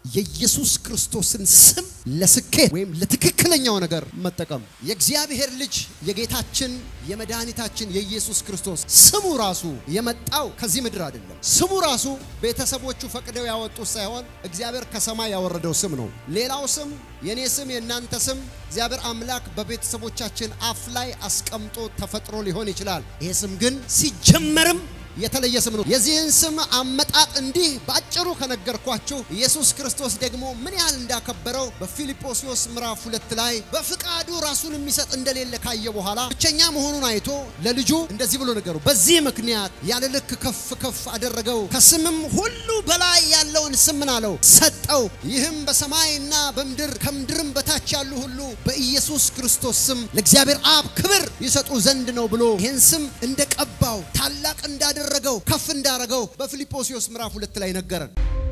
የኢየሱስ ክርስቶስን ስም ለስኬት ወይም ለትክክለኛው ነገር መጠቀም። የእግዚአብሔር ልጅ የጌታችን የመድኃኒታችን የኢየሱስ ክርስቶስ ስሙ ራሱ የመጣው ከዚህ ምድር አይደለም። ስሙ ራሱ ቤተሰቦቹ ፈቅደው ያወጡት ሳይሆን እግዚአብሔር ከሰማይ ያወረደው ስም ነው። ሌላው ስም የኔ ስም የእናንተ ስም እግዚአብሔር አምላክ በቤተሰቦቻችን አፍ ላይ አስቀምጦ ተፈጥሮ ሊሆን ይችላል። ይሄ ስም ግን ሲጀመርም የተለየ ስም ነው። የዚህን ስም አመጣጥ እንዲህ በአጭሩ ከነገርኳችሁ ኢየሱስ ክርስቶስ ደግሞ ምን ያህል እንዳከበረው በፊልጶስዮስ ምዕራፍ ሁለት ላይ በፍቃዱ ራሱን የሚሰጥ እንደሌለ ካየ በኋላ ብቸኛ መሆኑን አይቶ ለልጁ እንደዚህ ብሎ ነገሩ። በዚህ ምክንያት ያለ ልክ ከፍ ከፍ አደረገው፣ ከስምም ሁሉ በላይ ያለውን ስም ምን አለው ሰጠው። ይህም በሰማይና በምድር ከምድርም በታች ያሉ ሁሉ በኢየሱስ ክርስቶስ ስም ለእግዚአብሔር አብ ክብር ይሰጡ ዘንድ ነው ብሎ ይህን ስም እንደቀባው ታላቅ እንዳደ እንዳደረገው ከፍ እንዳረገው በፊልጶስዮስ ምዕራፍ ሁለት ላይ ነገረን።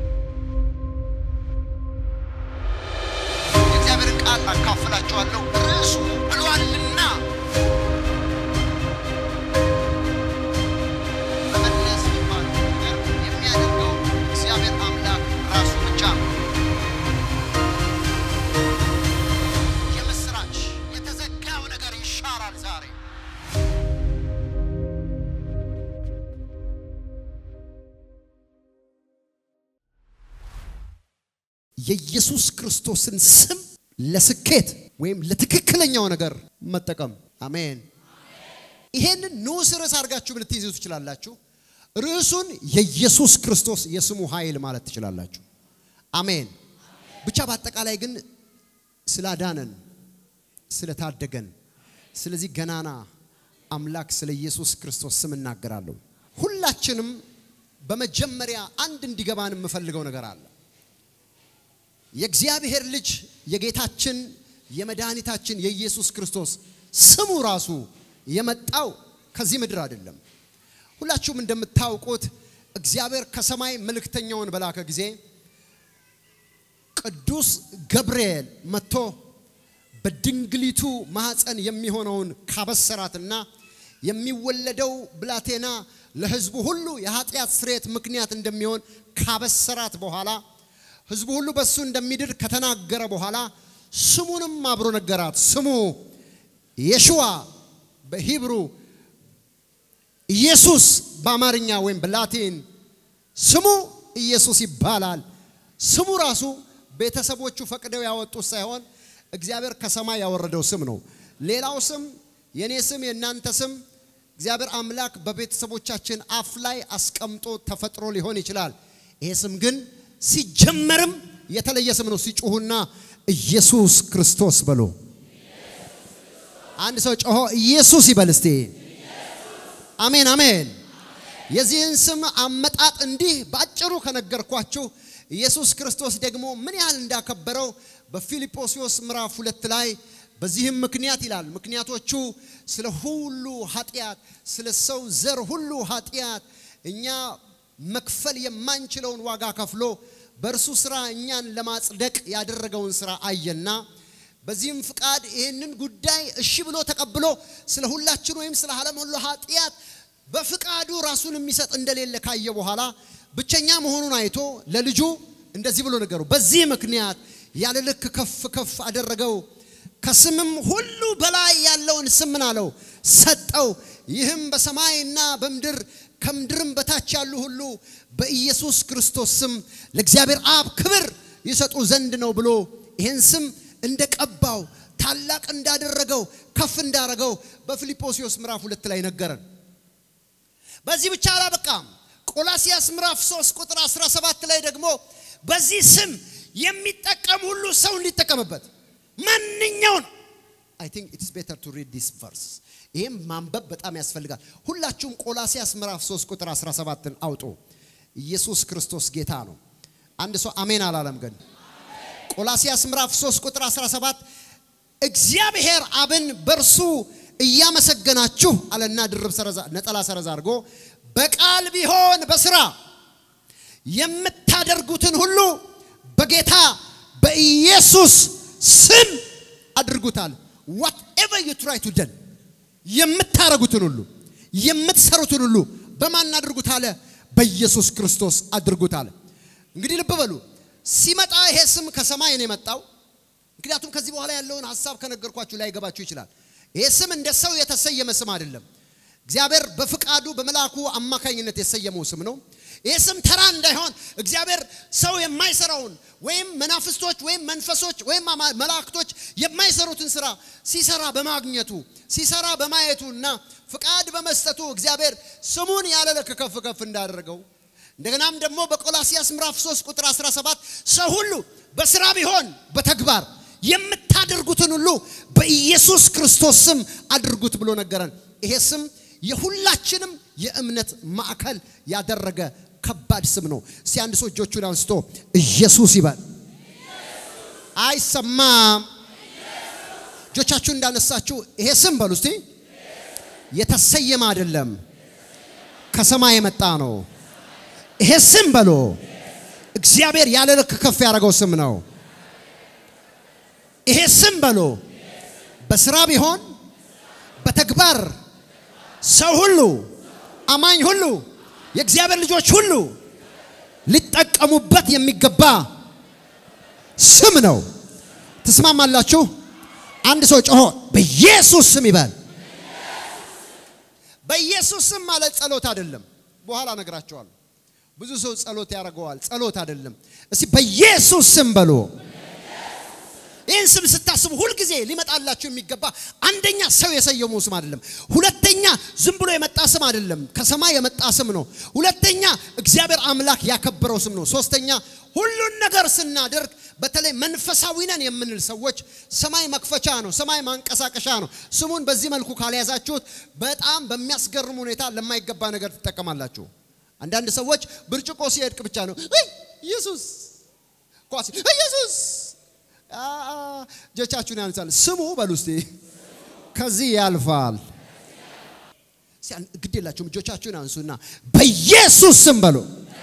የእግዚአብሔርን ቃል አካፍላችኋለሁ ርዕሱ ብሏልና መመለስ የሚባለው ነገር የሚያደርገው እግዚአብሔር አምላክ ራሱ ብቻ ነው። የምስራች የተዘጋው ነገር ይሻራል ዛሬ የኢየሱስ ክርስቶስን ስም ለስኬት ወይም ለትክክለኛው ነገር መጠቀም። አሜን። ይሄንን ንዑስ ርዕስ አድርጋችሁ ልትይዙ ትችላላችሁ። ርዕሱን የኢየሱስ ክርስቶስ የስሙ ኃይል ማለት ትችላላችሁ። አሜን። ብቻ በአጠቃላይ ግን ስላዳነን፣ ስለታደገን፣ ስለዚህ ገናና አምላክ ስለ ኢየሱስ ክርስቶስ ስም እናገራለሁ። ሁላችንም በመጀመሪያ አንድ እንዲገባን የምፈልገው ነገር አለ። የእግዚአብሔር ልጅ የጌታችን የመድኃኒታችን የኢየሱስ ክርስቶስ ስሙ ራሱ የመጣው ከዚህ ምድር አይደለም። ሁላችሁም እንደምታውቁት እግዚአብሔር ከሰማይ መልእክተኛውን በላከ ጊዜ ቅዱስ ገብርኤል መጥቶ በድንግሊቱ ማኅፀን የሚሆነውን ካበሰራትና የሚወለደው ብላቴና ለሕዝቡ ሁሉ የኃጢአት ስርየት ምክንያት እንደሚሆን ካበሰራት በኋላ ህዝቡ ሁሉ በሱ እንደሚድር ከተናገረ በኋላ ስሙንም አብሮ ነገራት። ስሙ የሽዋ በሂብሩ ኢየሱስ በአማርኛ ወይም በላቲን ስሙ ኢየሱስ ይባላል። ስሙ ራሱ ቤተሰቦቹ ፈቅደው ያወጡት ሳይሆን እግዚአብሔር ከሰማይ ያወረደው ስም ነው። ሌላው ስም የኔ ስም የእናንተ ስም እግዚአብሔር አምላክ በቤተሰቦቻችን አፍ ላይ አስቀምጦ ተፈጥሮ ሊሆን ይችላል። ይሄ ስም ግን ሲጀመርም የተለየ ስም ነው። ሲጮሁና ኢየሱስ ክርስቶስ በሎ። አንድ ሰው ጮሆ ኢየሱስ ይበል እስቲ። አሜን አሜን። የዚህን ስም አመጣጥ እንዲህ በአጭሩ ከነገርኳችሁ ኢየሱስ ክርስቶስ ደግሞ ምን ያህል እንዳከበረው በፊልጶስዮስ ምዕራፍ ሁለት ላይ በዚህም ምክንያት ይላል። ምክንያቶቹ ስለ ሁሉ ኃጢአት፣ ስለ ሰው ዘር ሁሉ ኃጢአት እኛ መክፈል የማንችለውን ዋጋ ከፍሎ በእርሱ ስራ እኛን ለማጽደቅ ያደረገውን ስራ አየና በዚህም ፍቃድ ይህንን ጉዳይ እሺ ብሎ ተቀብሎ ስለ ሁላችን ወይም ስለ ዓለም ሁሉ ኃጢአት በፍቃዱ ራሱን የሚሰጥ እንደሌለ ካየ በኋላ ብቸኛ መሆኑን አይቶ ለልጁ እንደዚህ ብሎ ነገሩ። በዚህ ምክንያት ያለ ልክ ከፍ ከፍ አደረገው፣ ከስምም ሁሉ በላይ ያለውን ስም ምን አለው ሰጠው። ይህም በሰማይና በምድር ከምድርም በታች ያሉ ሁሉ በኢየሱስ ክርስቶስ ስም ለእግዚአብሔር አብ ክብር ይሰጡ ዘንድ ነው ብሎ ይህን ስም እንደቀባው ታላቅ እንዳደረገው ከፍ እንዳረገው በፊልጶስዮስ ምዕራፍ ሁለት ላይ ነገረን። በዚህ ብቻ አላበቃም። ቆላሲያስ ምዕራፍ 3 ቁጥር 17 ላይ ደግሞ በዚህ ስም የሚጠቀም ሁሉ ሰው እንዲጠቀምበት ማንኛውን አይ ቲንክ ኢትስ ቤተር ቱ ሪድ ዲስ ቨርስ ይህም ማንበብ በጣም ያስፈልጋል። ሁላችሁም ቆላሲያስ ምዕራፍ 3 ቁጥር 17ን አውጡ። ኢየሱስ ክርስቶስ ጌታ ነው። አንድ ሰው አሜን አላለም ግን። ቆላሲያስ ምዕራፍ 3 ቁጥር 17 እግዚአብሔር አብን በእርሱ እያመሰገናችሁ አለና ድርብ ሰረዛ ነጠላ ሰረዛ አድርጎ በቃል ቢሆን በስራ የምታደርጉትን ሁሉ በጌታ በኢየሱስ ስም አድርጉታል። ዋትኤቨር ዩ ትራይ ቱ ደን የምታረጉትን ሁሉ የምትሰሩትን ሁሉ በማን አድርጉት አለ? በኢየሱስ ክርስቶስ አድርጉት አለ። እንግዲህ ልብ በሉ ሲመጣ ይሄ ስም ከሰማይ ነው የመጣው። ምክንያቱም ከዚህ በኋላ ያለውን ሀሳብ ከነገርኳችሁ ላይ ገባችሁ ይችላል። ይሄ ስም እንደ ሰው የተሰየመ ስም አይደለም። እግዚአብሔር በፍቃዱ በመልአኩ አማካኝነት የሰየመው ስም ነው። ይህ ስም ተራ እንዳይሆን እግዚአብሔር ሰው የማይሰራውን ወይም መናፍስቶች ወይም መንፈሶች ወይም መላእክቶች የማይሰሩትን ስራ ሲሰራ በማግኘቱ ሲሰራ በማየቱ እና ፍቃድ በመስጠቱ እግዚአብሔር ስሙን ያለ ልክ ከፍ ከፍ እንዳደረገው እንደገናም ደግሞ በቆላሲያስ ምዕራፍ 3 ቁጥር 17 ሰው ሁሉ በስራ ቢሆን በተግባር የምታደርጉትን ሁሉ በኢየሱስ ክርስቶስ ስም አድርጉት ብሎ ነገረን። ይሄ ስም የሁላችንም የእምነት ማዕከል ያደረገ ከባድ ስም ነው። እስቲ አንድ ሰው እጆቹን አንስቶ ኢየሱስ ይበል። አይሰማም? እጆቻችሁን እንዳነሳችሁ ይሄ ስም በሉ እስቲ። የተሰየመ አይደለም፣ ከሰማይ የመጣ ነው። ይሄ ስም በሉ እግዚአብሔር ያለ ልክ ከፍ ያደረገው ስም ነው። ይሄ ስም በሉ በስራ ቢሆን በተግባር ሰው ሁሉ አማኝ ሁሉ የእግዚአብሔር ልጆች ሁሉ ሊጠቀሙበት የሚገባ ስም ነው። ትስማማላችሁ? አንድ ሰው ጮሆ በኢየሱስ ስም ይበል። በኢየሱስ ስም ማለት ጸሎት አይደለም። በኋላ እነግራቸዋለሁ። ብዙ ሰው ጸሎት ያደርገዋል። ጸሎት አይደለም። እስቲ በኢየሱስ ስም በሉ። ይህን ስም ስታስቡ ሁልጊዜ ሊመጣላችሁ የሚገባ አንደኛ ሰው የሰየመው ስም አይደለም። ሁለተኛ ዝም ብሎ የመጣ ስም አይደለም፣ ከሰማይ የመጣ ስም ነው። ሁለተኛ እግዚአብሔር አምላክ ያከበረው ስም ነው። ሶስተኛ ሁሉን ነገር ስናደርግ በተለይ መንፈሳዊ ነን የምንል ሰዎች ሰማይ መክፈቻ ነው፣ ሰማይ ማንቀሳቀሻ ነው። ስሙን በዚህ መልኩ ካልያዛችሁት በጣም በሚያስገርም ሁኔታ ለማይገባ ነገር ትጠቀማላችሁ። አንዳንድ ሰዎች ብርጭቆ ሲወድቅ ብቻ ነው ኢየሱስ ኳስ ኢየሱስ እጆቻችሁን ያንሳል። ስሙ በሉ እስቲ ከዚህ ያልፋል። ግድ የላችሁም። እጆቻችሁን አንሱና በኢየሱስ ስም በሉ።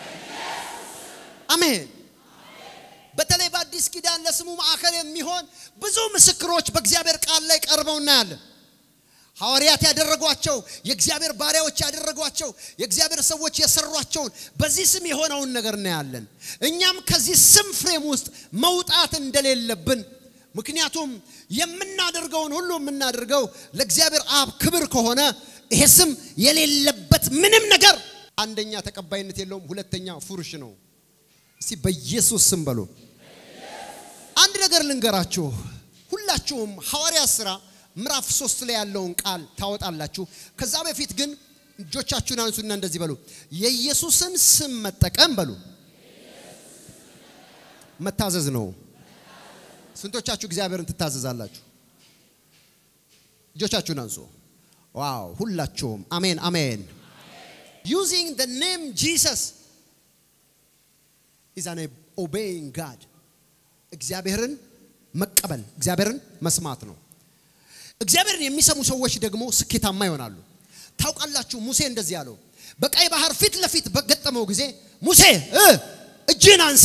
አሜን። በተለይ በአዲስ ኪዳን ለስሙ ማዕከል የሚሆን ብዙ ምስክሮች በእግዚአብሔር ቃል ላይ ቀርበው እናያለን። ሐዋርያት ያደረጓቸው፣ የእግዚአብሔር ባሪያዎች ያደረጓቸው፣ የእግዚአብሔር ሰዎች የሰሯቸውን በዚህ ስም የሆነውን ነገር እናያለን። እኛም ከዚህ ስም ፍሬም ውስጥ መውጣት እንደሌለብን ምክንያቱም የምናደርገውን ሁሉ የምናደርገው ለእግዚአብሔር አብ ክብር ከሆነ ይሄ ስም የሌለበት ምንም ነገር አንደኛ ተቀባይነት የለውም፣ ሁለተኛ ፉርሽ ነው። እስቲ በኢየሱስ ስም በሉ። አንድ ነገር ልንገራችሁ። ሁላችሁም ሐዋርያት ሥራ ምዕራፍ ሶስት ላይ ያለውን ቃል ታወጣላችሁ። ከዛ በፊት ግን እጆቻችሁን አንሱና እንደዚህ በሉ። የኢየሱስን ስም መጠቀም በሉ መታዘዝ ነው። ስንቶቻችሁ እግዚአብሔርን ትታዘዛላችሁ? እጆቻችሁን አንሱ። ዋው! ሁላችሁም አሜን አሜን። ዩዚንግ ዘ ኔም ጂሰስ ኢዝ አን ኦቤይንግ ጋድ እግዚአብሔርን መቀበል እግዚአብሔርን መስማት ነው። እግዚአብሔርን የሚሰሙ ሰዎች ደግሞ ስኬታማ ይሆናሉ። ታውቃላችሁ ሙሴ እንደዚህ ያለው በቀይ ባህር ፊት ለፊት በገጠመው ጊዜ ሙሴ እጅን አንሳ፣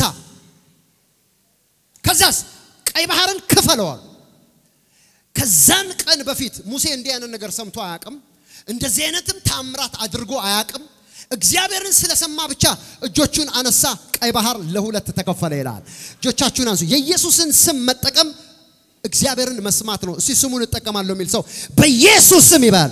ከዛስ ቀይ ባህርን ክፈለዋል። ከዛን ቀን በፊት ሙሴ እንዲህ አይነት ነገር ሰምቶ አያውቅም። እንደዚህ አይነትም ታምራት አድርጎ አያውቅም። እግዚአብሔርን ስለሰማ ብቻ እጆቹን አነሳ፣ ቀይ ባህር ለሁለት ተከፈለ ይላል። እጆቻችሁን አንሱ። የኢየሱስን ስም መጠቀም እግዚአብሔርን መስማት ነው። እስቲ ስሙን እጠቀማለሁ የሚል ሰው በኢየሱስ ስም ይባል።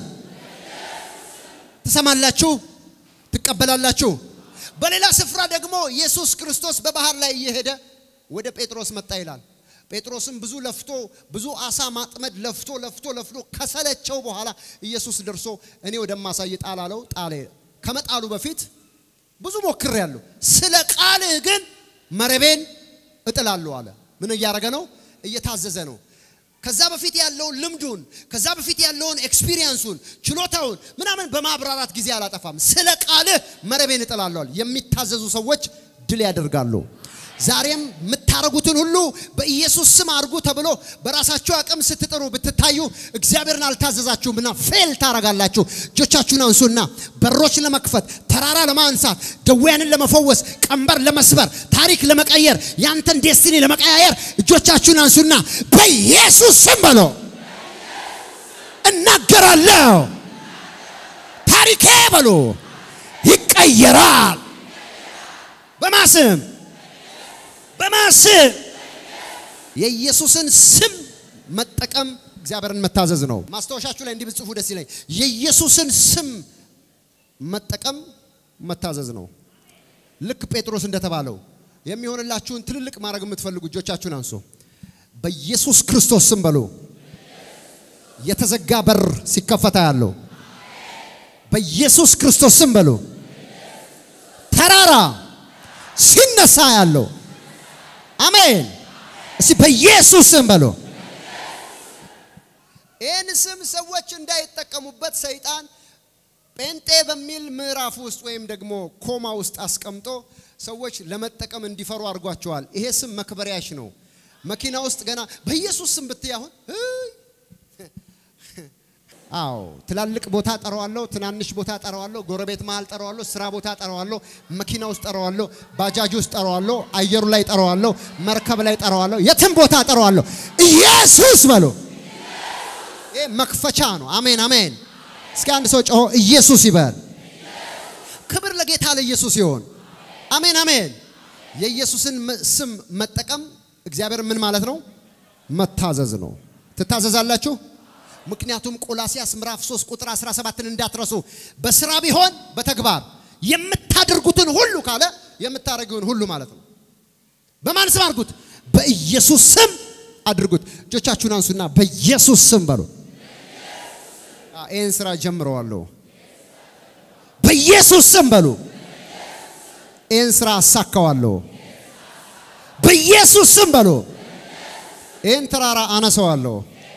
ትሰማላችሁ፣ ትቀበላላችሁ። በሌላ ስፍራ ደግሞ ኢየሱስ ክርስቶስ በባህር ላይ እየሄደ ወደ ጴጥሮስ መጣ ይላል። ጴጥሮስም ብዙ ለፍቶ ብዙ አሳ ማጥመድ ለፍቶ ለፍቶ ለፍቶ ከሰለቸው በኋላ ኢየሱስ ደርሶ እኔ ወደማሳይ ጣል አለው። ጣለ። ከመጣሉ በፊት ብዙ ሞክሬያለሁ፣ ስለ ቃልህ ግን መረቤን እጥላለሁ አለ። ምን እያደረገ ነው? እየታዘዘ ነው። ከዛ በፊት ያለውን ልምዱን ከዛ በፊት ያለውን ኤክስፒሪየንሱን ችሎታውን ምናምን በማብራራት ጊዜ አላጠፋም። ስለ ቃልህ መረቤን እጥላለሁ። የሚታዘዙ ሰዎች ድል ያደርጋሉ። ዛሬም የምታረጉትን ሁሉ በኢየሱስ ስም አድርጉ ተብሎ በራሳችሁ አቅም ስትጥሩ ብትታዩ እግዚአብሔርን አልታዘዛችሁምና ፌል ታረጋላችሁ። እጆቻችሁን አንሱና በሮች ለመክፈት፣ ተራራ ለማንሳት፣ ደዌያንን ለመፈወስ፣ ቀንበር ለመስበር፣ ታሪክ ለመቀየር፣ ያንተን ዴስቲኒ ለመቀያየር እጆቻችሁን አንሱና በኢየሱስ ስም በሎ እናገራለሁ። ታሪኬ በሎ ይቀየራል። በማስም በማስብ የኢየሱስን ስም መጠቀም እግዚአብሔርን መታዘዝ ነው። ማስታወሻችሁ ላይ እንዲህ ብጽፉ ደስ ይለኝ። የኢየሱስን ስም መጠቀም መታዘዝ ነው። ልክ ጴጥሮስ እንደተባለው የሚሆንላችሁን ትልልቅ ማድረግ የምትፈልጉ እጆቻችሁን አንሱ። በኢየሱስ ክርስቶስ ስም በሉ። የተዘጋ በር ሲከፈታ ያለው በኢየሱስ ክርስቶስ ስም በሉ። ተራራ ሲነሳ ያለው አሜን። እስቲ በኢየሱስ ስም በሉ። ይህን ስም ሰዎች እንዳይጠቀሙበት ሰይጣን ጴንጤ በሚል ምዕራፍ ውስጥ ወይም ደግሞ ኮማ ውስጥ አስቀምጦ ሰዎች ለመጠቀም እንዲፈሩ አድርጓቸዋል። ይሄ ስም መክበሪያሽ ነው። መኪና ውስጥ ገና በኢየሱስ ስም ብትይ አሁን አዎ ትላልቅ ቦታ ጠራዋለሁ፣ ትናንሽ ቦታ ጠራዋለሁ፣ ጎረቤት መሃል ጠራዋለሁ፣ ስራ ቦታ ጠራዋለሁ፣ መኪና ውስጥ ጠራዋለሁ፣ ባጃጅ ውስጥ ጠራዋለሁ፣ አየሩ ላይ ጠራዋለሁ፣ መርከብ ላይ ጠራዋለሁ፣ የትም ቦታ ጠራዋለሁ። ኢየሱስ በሎ ይሄ መክፈቻ ነው። አሜን አሜን። እስኪ አንድ ሰው ጮሆ ኢየሱስ ይበል። ክብር ለጌታ ለኢየሱስ ይሆን። አሜን አሜን። የኢየሱስን ስም መጠቀም እግዚአብሔር ምን ማለት ነው? መታዘዝ ነው። ትታዘዛላችሁ? ምክንያቱም ቆላሲያስ ምዕራፍ 3 ቁጥር 17ን እንዳትረሱ። በስራ ቢሆን በተግባር የምታደርጉትን ሁሉ ካለ የምታደርጉትን ሁሉ ማለት ነው። በማን ስም አድርጉት? በኢየሱስ ስም አድርጉት። እጆቻችሁን አንሱና በኢየሱስ ስም በሉ። ይህን ስራ ጀምረዋለሁ። በኢየሱስ ስም በሉ። ይህን ስራ አሳካዋለሁ። በኢየሱስ ስም በሉ። ይህን ተራራ አነሰዋለሁ።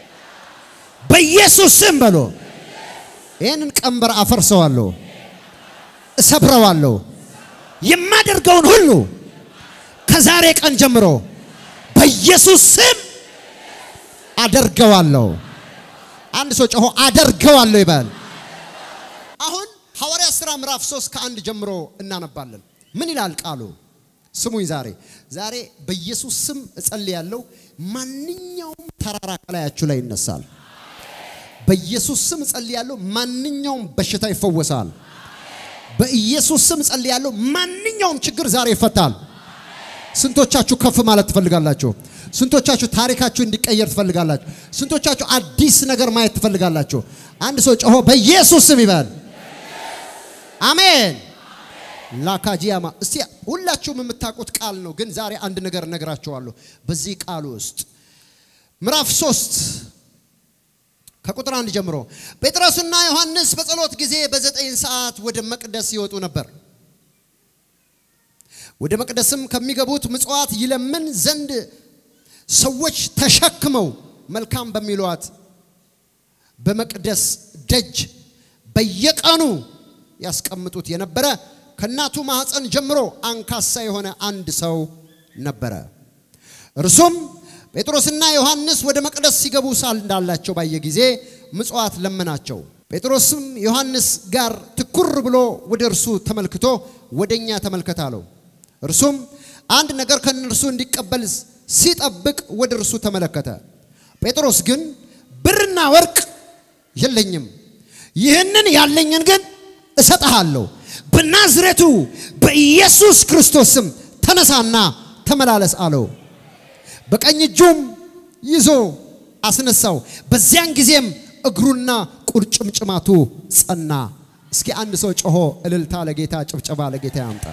በኢየሱስ ስም በሉ። ይህንን ቀንበር አፈርሰዋለሁ፣ እሰብረዋለሁ። የማደርገውን ሁሉ ከዛሬ ቀን ጀምሮ በኢየሱስ ስም አደርገዋለሁ። አንድ ሰው ጮሆ አደርገዋለሁ ይበል። አሁን ሐዋርያ ሥራ ምዕራፍ 3 ከአንድ ጀምሮ እናነባለን። ምን ይላል ቃሉ? ስሙኝ። ዛሬ ዛሬ በኢየሱስ ስም እጸልያለሁ። ማንኛውም ተራራ ከላያችሁ ላይ ይነሳል። በኢየሱስ ስም እጸልያለሁ። ማንኛውም በሽታ ይፈወሳል። በኢየሱስ ስም እጸልያለሁ። ማንኛውም ችግር ዛሬ ይፈታል። ስንቶቻችሁ ከፍ ማለት ትፈልጋላችሁ? ስንቶቻችሁ ታሪካችሁ እንዲቀየር ትፈልጋላችሁ? ስንቶቻችሁ አዲስ ነገር ማየት ትፈልጋላችሁ? አንድ ሰው ጮሆ በኢየሱስ ስም ይበል። አሜን። ላካጂያማ እስቲ ሁላችሁም የምታውቁት ቃል ነው፣ ግን ዛሬ አንድ ነገር እነግራችኋለሁ። በዚህ ቃል ውስጥ ምዕራፍ ሶስት ከቁጥር አንድ ጀምሮ ጴጥሮስና ዮሐንስ በጸሎት ጊዜ በዘጠኝ ሰዓት ወደ መቅደስ ይወጡ ነበር። ወደ መቅደስም ከሚገቡት ምጽዋት ይለምን ዘንድ ሰዎች ተሸክመው መልካም በሚሏት በመቅደስ ደጅ በየቀኑ ያስቀምጡት የነበረ ከእናቱ ማኅፀን ጀምሮ አንካሳ የሆነ አንድ ሰው ነበረ። እርሱም ጴጥሮስና ዮሐንስ ወደ መቅደስ ሲገቡ ሳል እንዳላቸው ባየ ጊዜ ምጽዋት ለመናቸው። ጴጥሮስም ዮሐንስ ጋር ትኩር ብሎ ወደ እርሱ ተመልክቶ ወደ እኛ ተመልከት አለው። እርሱም አንድ ነገር ከእነርሱ እንዲቀበል ሲጠብቅ ወደ እርሱ ተመለከተ። ጴጥሮስ ግን ብርና ወርቅ የለኝም፣ ይህንን ያለኝን ግን እሰጥሃለሁ። በናዝሬቱ በኢየሱስ ክርስቶስ ስም ተነሳና ተመላለስ አለው። በቀኝ እጁም ይዞ አስነሳው። በዚያን ጊዜም እግሩና ቁርጭምጭማቱ ጸና። እስኪ አንድ ሰው ጮሆ እልልታ ለጌታ ጭብጨባ ለጌታ ያምጣ።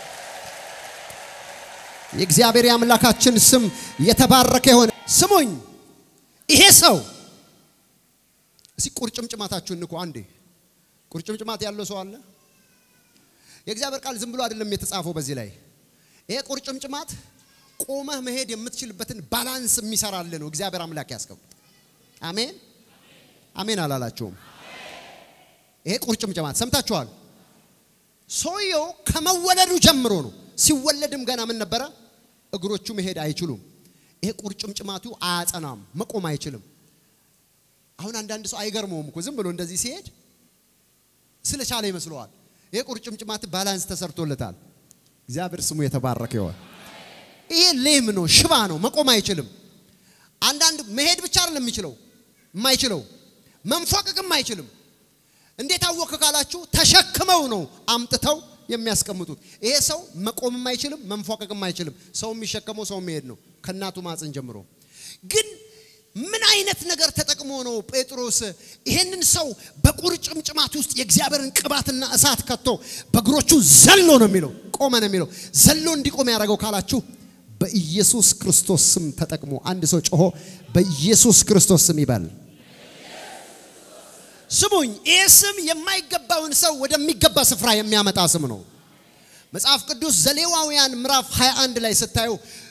የእግዚአብሔር የአምላካችን ስም የተባረከ የሆነ ስሙኝ። ይሄ ሰው እስኪ ቁርጭምጭማታችሁን ንኩ አንዴ። ቁርጭምጭማት ያለው ሰው አለ? የእግዚአብሔር ቃል ዝም ብሎ አይደለም የተጻፈው በዚህ ላይ። ይሄ ቁርጭምጭማት ቆመህ መሄድ የምትችልበትን ባላንስ የሚሰራልህ ነው እግዚአብሔር አምላክ ያስቀምጥ። አሜን አሜን አላላችሁም? ይሄ ቁርጭምጭማት ሰምታችኋል። ሰውየው ከመወለዱ ጀምሮ ነው። ሲወለድም ገና ምን ነበረ? እግሮቹ መሄድ አይችሉም። ይሄ ቁርጭምጭማቱ አያጸናም፣ መቆም አይችልም። አሁን አንዳንድ ሰው አይገርመውም እኮ ዝም ብሎ እንደዚህ ሲሄድ ስለቻለ ይመስለዋል። ይሄ ቁርጭምጭማት ባላንስ ተሰርቶለታል። እግዚአብሔር ስሙ የተባረከ ይሆን። ይሄ ሌም ነው፣ ሽባ ነው፣ መቆም አይችልም። አንዳንድ መሄድ ብቻ አይደለም የሚችለው የማይችለው መንፎቅቅም አይችልም። እንዴት አወክ ካላችሁ ተሸክመው ነው አምጥተው የሚያስቀምጡት። ይሄ ሰው መቆምም አይችልም፣ መንፏቀቅም አይችልም። ሰው የሚሸከመው ሰው የሚሄድ ነው ከእናቱ ማጽን ጀምሮ። ግን ምን አይነት ነገር ተጠቅሞ ነው ጴጥሮስ ይሄንን ሰው በቁርጭምጭማት ውስጥ የእግዚአብሔርን ቅባትና እሳት ከቶ በእግሮቹ ዘሎ ነው የሚለው ቆመ ነው የሚለው ዘሎ እንዲቆም ያደረገው ካላችሁ በኢየሱስ ክርስቶስ ስም ተጠቅሞ አንድ ሰው ጮሆ በኢየሱስ ክርስቶስ ስም ይበል። ስሙኝ፣ ይህ ስም የማይገባውን ሰው ወደሚገባ ስፍራ የሚያመጣ ስም ነው። መጽሐፍ ቅዱስ ዘሌዋውያን ምዕራፍ 21 ላይ ስታዩ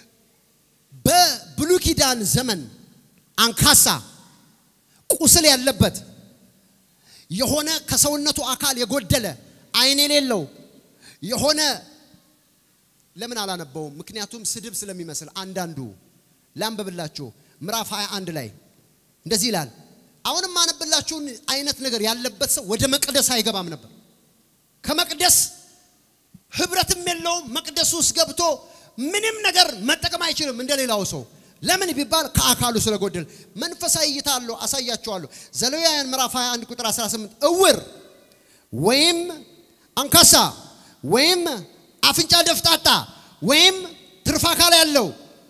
በብሉይ ኪዳን ዘመን አንካሳ ቁስል ያለበት የሆነ ከሰውነቱ አካል የጎደለ ዓይን የሌለው የሆነ ለምን አላነበውም? ምክንያቱም ስድብ ስለሚመስል አንዳንዱ ላንብብላችሁ። ምዕራፍ 21 ላይ እንደዚህ ይላል። አሁንም አነብላችሁን አይነት ነገር ያለበት ሰው ወደ መቅደስ አይገባም ነበር። ከመቅደስ ህብረትም የለውም። መቅደስ ውስጥ ገብቶ ምንም ነገር መጠቀም አይችልም እንደ ሌላው ሰው። ለምን ቢባል ከአካሉ ስለጎደል። መንፈሳዊ እይታ አለው፣ አሳያችኋለሁ። ዘሌዋውያን ምዕራፍ 21 ቁጥር 18 እውር ወይም አንካሳ ወይም አፍንጫ ደፍጣጣ ወይም ትርፍ አካል ያለው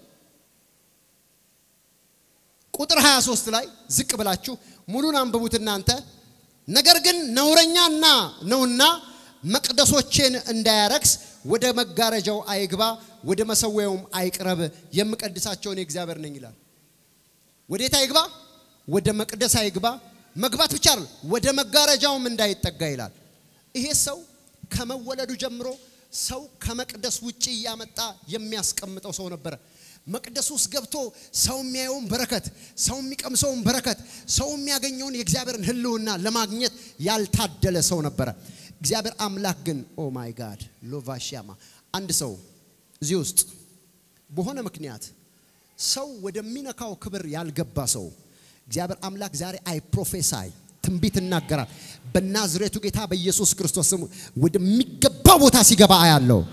ቁጥር 23 ላይ ዝቅ ብላችሁ ሙሉን አንብቡት እናንተ። ነገር ግን ነውረኛና ነውና መቅደሶቼን እንዳያረክስ ወደ መጋረጃው አይግባ፣ ወደ መሰዊያውም አይቅረብ፣ የምቀድሳቸውን የእግዚአብሔር ነኝ ይላል። ወዴት አይግባ? ወደ መቅደስ አይግባ። መግባት ብቻ አይደል፣ ወደ መጋረጃውም እንዳይጠጋ ይላል። ይሄ ሰው ከመወለዱ ጀምሮ ሰው ከመቅደስ ውጪ እያመጣ የሚያስቀምጠው ሰው ነበረ። መቅደስ ውስጥ ገብቶ ሰው የሚያየውን በረከት፣ ሰው የሚቀምሰውን በረከት፣ ሰው የሚያገኘውን የእግዚአብሔርን ሕልውና ለማግኘት ያልታደለ ሰው ነበረ። እግዚአብሔር አምላክ ግን ኦ ማይ ጋድ ሎቫሽያማ አንድ ሰው እዚህ ውስጥ በሆነ ምክንያት ሰው ወደሚነካው ክብር ያልገባ ሰው እግዚአብሔር አምላክ ዛሬ አይ ፕሮፌሳይ ትንቢት እናገራል። በናዝሬቱ ጌታ በኢየሱስ ክርስቶስ ስም ወደሚገባው ቦታ ሲገባ አያለው።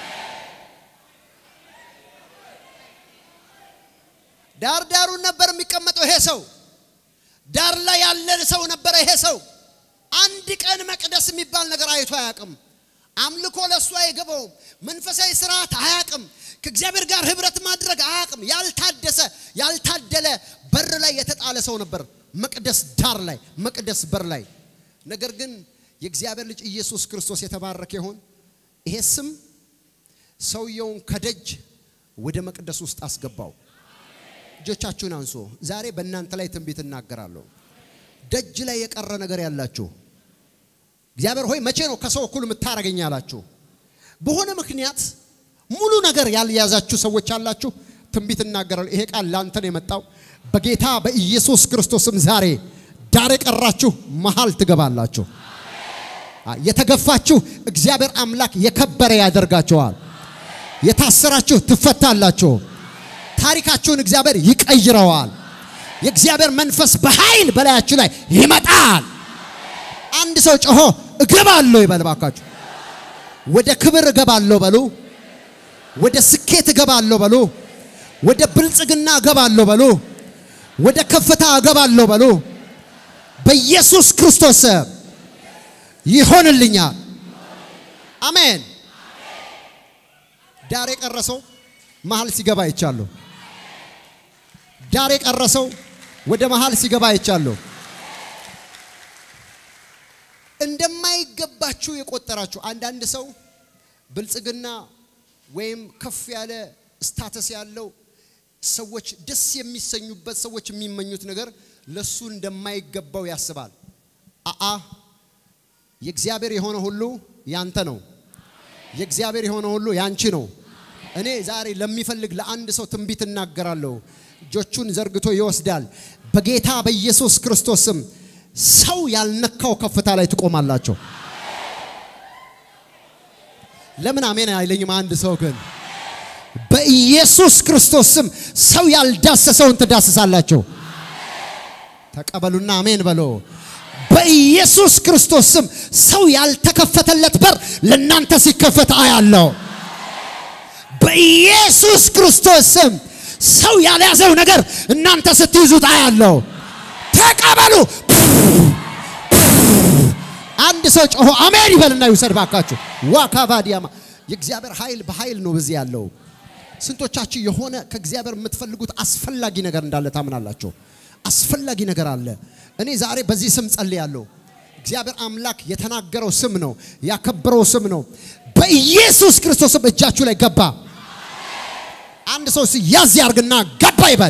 ዳር ዳሩን ነበር የሚቀመጠው ይሄ ሰው። ዳር ላይ ያለ ሰው ነበረ ይሄ ሰው። አንድ ቀን መቅደስ የሚባል ነገር አይቶ አያውቅም። አምልኮ ለእሱ አይገባውም። መንፈሳዊ ስርዓት አያውቅም። ከእግዚአብሔር ጋር ህብረት ማድረግ አያውቅም። ያልታደሰ ያልታደለ በር ላይ የተጣለ ሰው ነበር። መቅደስ ዳር ላይ መቅደስ በር ላይ ነገር ግን የእግዚአብሔር ልጅ ኢየሱስ ክርስቶስ የተባረከ ይሁን። ይሄ ስም ሰውየውን ከደጅ ወደ መቅደስ ውስጥ አስገባው። እጆቻችሁን አንሶ ዛሬ በእናንተ ላይ ትንቢት እናገራለሁ። ደጅ ላይ የቀረ ነገር ያላችሁ እግዚአብሔር ሆይ መቼ ነው ከሰው እኩል የምታረገኝ ያላችሁ በሆነ ምክንያት ሙሉ ነገር ያልያዛችሁ ሰዎች አላችሁ። ትንቢት እናገራለሁ። ይሄ ቃል ላንተ ነው የመጣው። በጌታ በኢየሱስ ክርስቶስም ዛሬ ዳር የቀራችሁ መሃል ትገባላችሁ። የተገፋችሁ እግዚአብሔር አምላክ የከበረ ያደርጋችኋል። የታሰራችሁ ትፈታላችሁ። ታሪካችሁን እግዚአብሔር ይቀይረዋል። የእግዚአብሔር መንፈስ በኃይል በላያችሁ ላይ ይመጣል። አንድ ሰው ጮሆ እገባለሁ ይበል ባካችሁ። ወደ ክብር እገባለሁ በሉ። ወደ ስኬት እገባለሁ በሉ። ወደ ብልጽግና እገባለሁ በሉ። ወደ ከፍታ እገባለሁ በሉ። በኢየሱስ ክርስቶስ ይሆንልኛል። አሜን። ዳር የቀረሰው መሃል ሲገባ አይቻለሁ። ዳር የቀረሰው ወደ መሃል ሲገባ አይቻለሁ። እንደማይገባችሁ የቆጠራችሁ አንዳንድ ሰው ብልጽግና ወይም ከፍ ያለ ስታተስ ያለው ሰዎች ደስ የሚሰኙበት ሰዎች የሚመኙት ነገር ለሱ እንደማይገባው ያስባል። አአ የእግዚአብሔር የሆነ ሁሉ ያንተ ነው። የእግዚአብሔር የሆነ ሁሉ ያንቺ ነው። እኔ ዛሬ ለሚፈልግ ለአንድ ሰው ትንቢት እናገራለሁ። እጆቹን ዘርግቶ ይወስዳል። በጌታ በኢየሱስ ክርስቶስ ስም ሰው ያልነካው ከፍታ ላይ ትቆማላቸው። ለምን አሜን አይለኝም? አንድ ሰው ግን በኢየሱስ ክርስቶስ ስም ሰው ያልዳሰሰውን ትዳስሳላቸው። ተቀበሉና አሜን በሎ። በኢየሱስ ክርስቶስ ስም ሰው ያልተከፈተለት በር ለእናንተ ሲከፈት አያለው። በኢየሱስ ክርስቶስ ስም ሰው ያልያዘው ነገር እናንተ ስትይዙት አያለው። ተቀበሉ። አንድ ሰው ጮሆ አሜን ይበልና ይውሰድ ባካችሁ። ዋካባዲያማ የእግዚአብሔር ኃይል በኃይል ነው በዚህ ያለው። ስንቶቻችሁ የሆነ ከእግዚአብሔር የምትፈልጉት አስፈላጊ ነገር እንዳለ ታምናላችሁ? አስፈላጊ ነገር አለ። እኔ ዛሬ በዚህ ስም ጸልያለሁ። እግዚአብሔር አምላክ የተናገረው ስም ነው፣ ያከበረው ስም ነው። በኢየሱስ ክርስቶስም እጃችሁ ላይ ገባ። አንድ ሰው ያዝ ያርግና ገባ ይበል።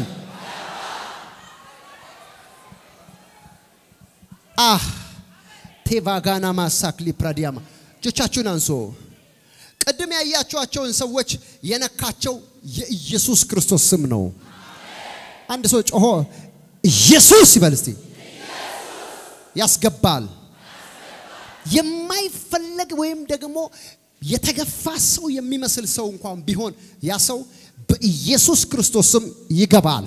አህ ቴቫጋና ማሳክሊ ፕራዲያማ እጆቻችሁን አንሶ ቅድም ያያችኋቸውን ሰዎች የነካቸው የኢየሱስ ክርስቶስ ስም ነው። አንድ ሰው ጮሆ ኢየሱስ ይበል እስቲ። ያስገባል። የማይፈለግ ወይም ደግሞ የተገፋ ሰው የሚመስል ሰው እንኳን ቢሆን ያ ሰው በኢየሱስ ክርስቶስ ስም ይገባል።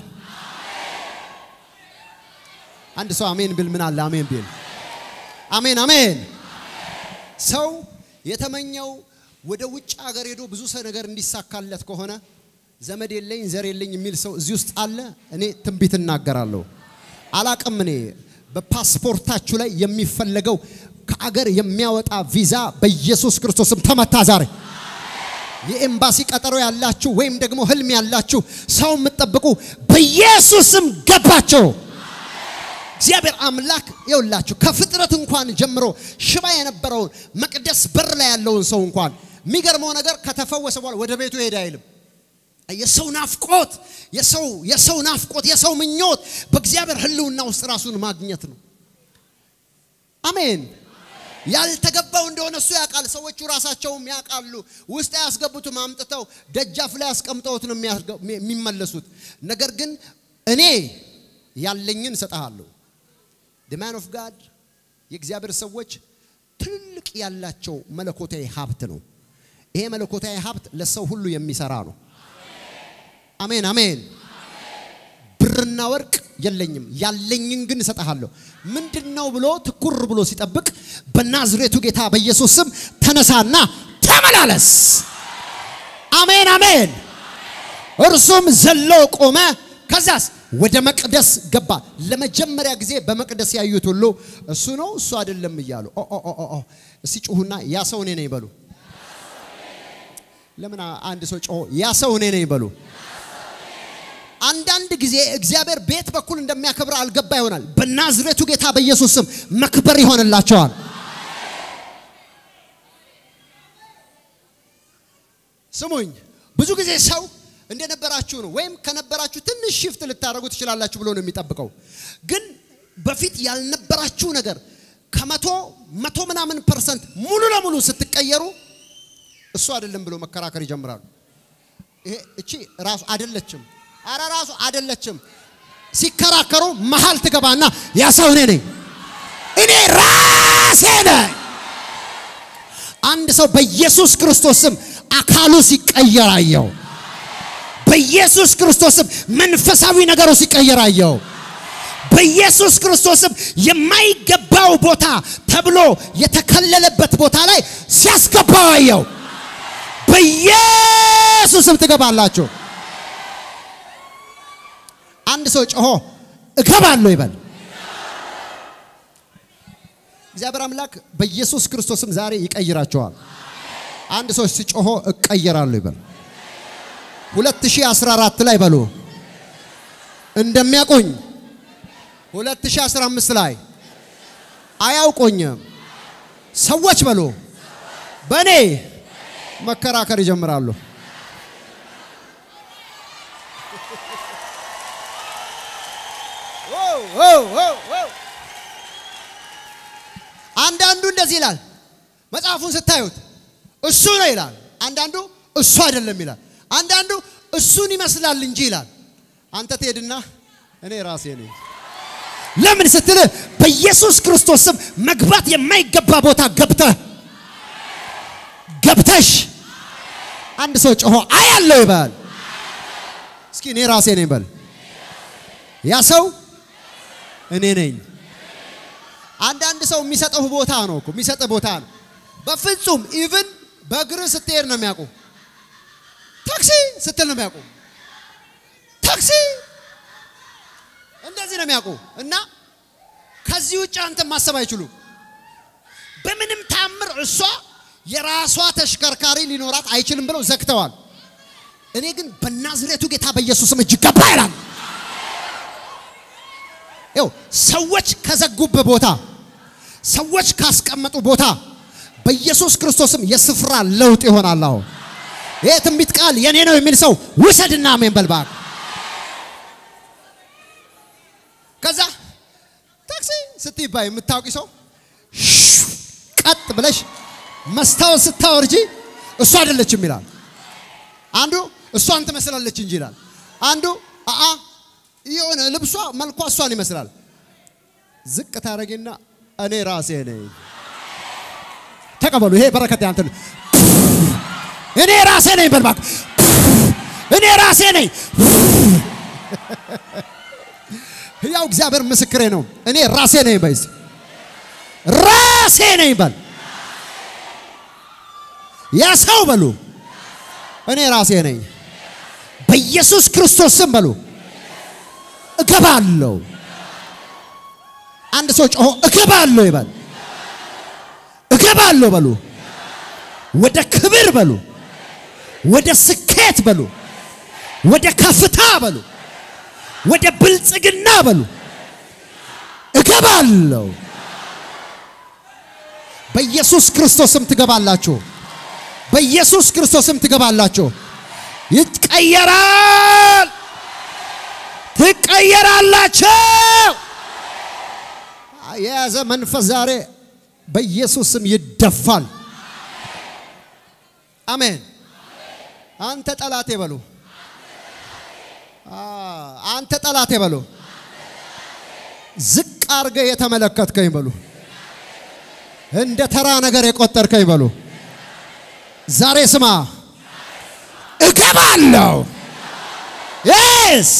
አንድ ሰው አሜን ቢል ምን አለ? አሜን ቢል አሜን አሜን። ሰው የተመኘው ወደ ውጭ ሀገር ሄዶ ብዙ ሰው ነገር እንዲሳካለት ከሆነ ዘመድ የለኝ ዘር የለኝ የሚል ሰው እዚህ ውስጥ አለ። እኔ ትንቢት እናገራለሁ። አላቅም እኔ በፓስፖርታችሁ ላይ የሚፈለገው ከአገር የሚያወጣ ቪዛ በኢየሱስ ክርስቶስም ተመታ ዛሬ። የኤምባሲ ቀጠሮ ያላችሁ ወይም ደግሞ ህልም ያላችሁ ሰው የምትጠብቁ በኢየሱስም ገባቸው። እግዚአብሔር አምላክ ይውላችሁ ከፍጥረት እንኳን ጀምሮ ሽባ የነበረውን መቅደስ በር ላይ ያለውን ሰው እንኳን የሚገርመው ነገር ከተፈወሰ በኋላ ወደ ቤቱ ሄደ አይልም። የሰው ናፍቆት የሰው የሰው ናፍቆት የሰው ምኞት በእግዚአብሔር ህልውና ውስጥ ራሱን ማግኘት ነው። አሜን። ያልተገባው እንደሆነ እሱ ያውቃል። ሰዎቹ ራሳቸውም ያውቃሉ። ውስጥ ያስገቡትም አምጥተው ደጃፍ ላይ ያስቀምጠውት ነው የሚመለሱት። ነገር ግን እኔ ያለኝን እሰጥሃለሁ። ማን ኦፍ ጋድ የእግዚአብሔር ሰዎች ትልቅ ያላቸው መለኮታዊ ሀብት ነው። ይሄ መለኮታዊ ሀብት ለሰው ሁሉ የሚሰራ ነው። አሜን አሜን። ብርና ወርቅ የለኝም ያለኝን ግን እሰጥሃለሁ። ምንድን ነው ብሎ ትኩር ብሎ ሲጠብቅ በናዝሬቱ ጌታ በኢየሱስ ስም ተነሳና ተመላለስ። አሜን አሜን። እርሱም ዘሎ ቆመ። ከዛስ ወደ መቅደስ ገባ። ለመጀመሪያ ጊዜ በመቅደስ ያዩት ሁሉ እሱ ነው እሱ አይደለም እያሉ እስቲ ጩሁና ያ ሰው እኔ ነኝ በሉ። ለምን አንድ ሰው ጮሆ ያ ሰው እኔ ነኝ በሉ። አንዳንድ ጊዜ እግዚአብሔር ቤት በኩል እንደሚያከብር አልገባ ይሆናል። በናዝሬቱ ጌታ በኢየሱስ ስም መክበር ይሆንላቸዋል። ስሙኝ፣ ብዙ ጊዜ ሰው እንደነበራችሁ ነው ወይም ከነበራችሁ ትንሽ ሽፍት ልታደርጉ ትችላላችሁ ብሎ ነው የሚጠብቀው። ግን በፊት ያልነበራችሁ ነገር ከመቶ መቶ ምናምን ፐርሰንት ሙሉ ለሙሉ ስትቀየሩ እሱ አይደለም ብሎ መከራከር ይጀምራሉ። ይሄ እቺ ራሱ አይደለችም፣ አረ ራሱ አይደለችም። ሲከራከሩ መሀል ትገባና ያ ሰው እኔ ነኝ፣ እኔ ራሴ ነኝ። አንድ ሰው በኢየሱስ ክርስቶስ ስም አካሉ ሲቀየር አየው። በኢየሱስ ክርስቶስም መንፈሳዊ ነገሩ ሲቀየር አየው። በኢየሱስ ክርስቶስም የማይገባው ቦታ ተብሎ የተከለለበት ቦታ ላይ ሲያስገባው አየው። በኢየሱስም ትገባላችሁ። አንድ ሰው ጮሆ እገባለሁ ይበል። እግዚአብሔር አምላክ በኢየሱስ ክርስቶስም ዛሬ ይቀይራቸዋል። አንድ ሰው ሲጮሆ እቀየራለሁ ይበል። 2014 ላይ በሉ እንደሚያውቁኝ 2015 ላይ አያውቁኝም ሰዎች በሉ በእኔ መከራከር ይጀምራሉ። አንዳንዱ እንደዚህ ይላል። መጽሐፉን ስታዩት እሱ ነው ይላል። አንዳንዱ እሱ አይደለም ይላል። አንዳንዱ እሱን ይመስላል እንጂ ይላል። አንተ ትሄድና እኔ ራሴ ነኝ። ለምን ስትል በኢየሱስ ክርስቶስ ስም መግባት የማይገባ ቦታ ገብተህ ገብተሽ አንድ ሰው ጮሆ አያለው ይበል። እስኪ እኔ ራሴ ነኝ በል። ያ ሰው እኔ ነኝ። አንዳንድ ሰው የሚሰጠው ቦታ ነው እኮ የሚሰጥ ቦታ ነው። በፍጹም ኢቭን በእግር ስትሄድ ነው የሚያውቁ ታክሲ ስትል ነው የሚያውቁ። ታክሲ እንደዚህ ነው የሚያውቁ። እና ከዚህ ውጭ አንተ ማሰብ አይችሉም። ምድር እሷ የራሷ ተሽከርካሪ ሊኖራት አይችልም ብለው ዘግተዋል። እኔ ግን በናዝሬቱ ጌታ በኢየሱስም እጅ ገባ ይላል። ይኸው ሰዎች ከዘጉብ ቦታ ሰዎች ካስቀመጡ ቦታ በኢየሱስ ክርስቶስም የስፍራ ለውጥ ይሆናል። አሁን ይህ ትንቢት ቃል የኔ ነው የሚል ሰው ውሰድና አሜን በል እባክህ። ከዛ ታክሲ ስትይባይ የምታውቂ ሰው ቀጥ ብለሽ መስታወት ስታወርጂ እሷ አይደለችም ይላል። አንዱ እሷን ትመስላለች እንጂ ይላል። አንዱ አአ የሆነ ልብሷ መልኳ እሷን ይመስላል። ዝቅ ታረጊና እኔ ራሴ ነኝ። ተቀበሉ። ይሄ በረከት ያንተ ነው። እኔ ራሴ ነኝ በል እባክህ። እኔ ራሴ ነኝ። ያው እግዚአብሔር ምስክሬ ነው። እኔ ራሴ ነኝ በይ እስቲ። ራሴ ነኝ በል ያ ሰው በሉ እኔ ራሴ ነኝ። በኢየሱስ ክርስቶስ ስም በሉ እገባለሁ። አንድ ሰው ጮሆ እገባለሁ ይበል። እገባለሁ በሉ። ወደ ክብር በሉ። ወደ ስኬት በሉ። ወደ ከፍታ በሉ። ወደ ብልጽግና በሉ። እገባለሁ። በኢየሱስ ክርስቶስም ትገባላችሁ። በኢየሱስ ክርስቶስም ትገባላችሁ። ይቀየራል። ትቀየራላችሁ። የያዘ መንፈስ ዛሬ በኢየሱስ ስም ይደፋል። አሜን። አንተ ጠላቴ በሉ። አንተ ጠላቴ በሉ። ዝቅ አርገ የተመለከትከኝ በሉ። እንደ ተራ ነገር የቆጠርከኝ በሉ። ዛሬ ስማ፣ እገባለሁ። የስ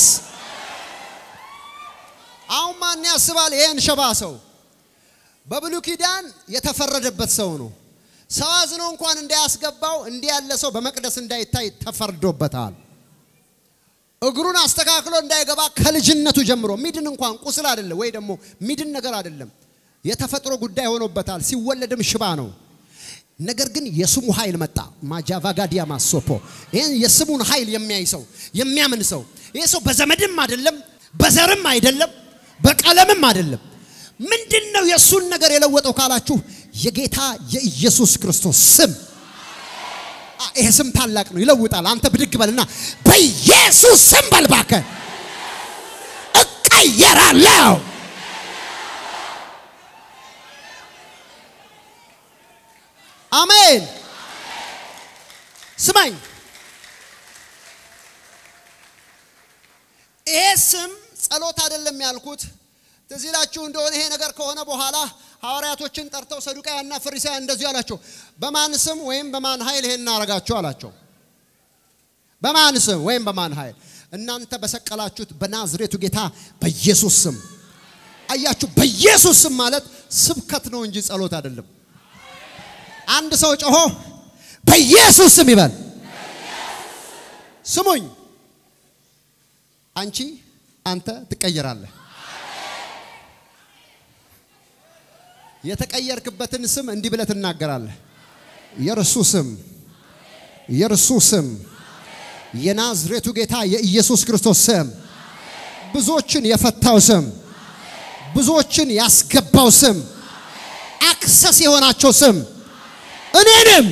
አሁን ማን ያስባል? ይሄን ሸባ ሰው በብሉይ ኪዳን የተፈረደበት ሰው ነው። ሰው አዝኖ እንኳን እንዳያስገባው እንዲህ ያለ ሰው በመቅደስ እንዳይታይ ተፈርዶበታል። እግሩን አስተካክሎ እንዳይገባ ከልጅነቱ ጀምሮ ሚድን እንኳን ቁስል አይደለም ወይ ደግሞ ሚድን ነገር አይደለም፣ የተፈጥሮ ጉዳይ ሆኖበታል። ሲወለድም ሽባ ነው። ነገር ግን የስሙ ኃይል መጣ። ማጃቫጋዲያ ማሶፖ ይህን የስሙን ኃይል የሚያይ ሰው የሚያምን ሰው ይህ ሰው በዘመድም አይደለም፣ በዘርም አይደለም፣ በቀለምም አይደለም። ምንድን ነው የእሱን ነገር የለወጠው ካላችሁ የጌታ የኢየሱስ ክርስቶስ ስም። ይሄ ስም ታላቅ ነው፣ ይለውጣል። አንተ ብድግ በልና በኢየሱስ ስም በል እባክህ እቀየራለሁ። አሜን። ስማኝ፣ ይሄ ስም ጸሎት አይደለም ያልኩት። ትዝ ይላችሁ እንደሆነ ይሄ ነገር ከሆነ በኋላ ሐዋርያቶችን ጠርተው ሰዱቃያና ፈሪሳውያን እንደዚሁ አላቸው። በማን ስም ወይም በማን ኃይል ይሄን እናደርጋችሁ አላቸው። በማን ስም ወይም በማን ኃይል? እናንተ በሰቀላችሁት በናዝሬቱ ጌታ በኢየሱስ ስም። አያችሁ፣ በኢየሱስ ስም ማለት ስብከት ነው እንጂ ጸሎት አይደለም። አንድ ሰው ጮሆ በኢየሱስ ስም ይበል። ስሙኝ፣ አንቺ አንተ ትቀየራለህ። የተቀየርክበትን ስም እንዲህ ብለህ ትናገራለህ። የእርሱ ስም የእርሱ ስም የናዝሬቱ ጌታ የኢየሱስ ክርስቶስ ስም ብዙዎችን የፈታው ስም ብዙዎችን ያስገባው ስም አክሰስ የሆናቸው ስም እኔንም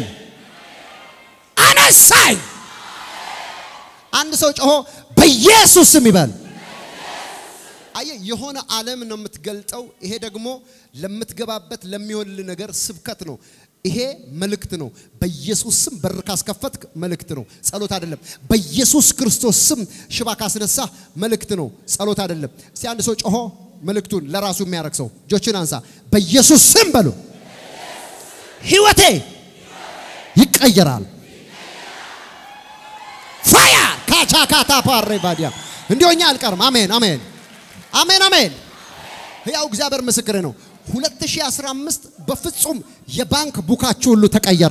አነሳኝ። አንድ ሰው ጮሆ በኢየሱስ ስም ይበል። አየ የሆነ ዓለም ነው የምትገልጠው። ይሄ ደግሞ ለምትገባበት ለሚሆንል ነገር ስብከት ነው። ይሄ መልእክት ነው። በኢየሱስ ስም በር ካስከፈትክ መልእክት ነው፣ ጸሎት አይደለም። በኢየሱስ ክርስቶስ ስም ሽባ ካስነሳ መልእክት ነው፣ ጸሎት አይደለም። እስቲ አንድ ሰው ጮሆ መልእክቱን ለራሱ የሚያረግ ሰው እጆችን አንሳ። በኢየሱስ ስም በሉ። ህይወቴ ይቀየራል። ፋያ ካቻካታ ፓሬ ባዲያ እንዲሆኛ አልቀርም። አሜን አሜን አሜን አሜን። ያው እግዚአብሔር ምስክሬ ነው። 2015 በፍጹም የባንክ ቡካችሁ ሁሉ ተቀየረ።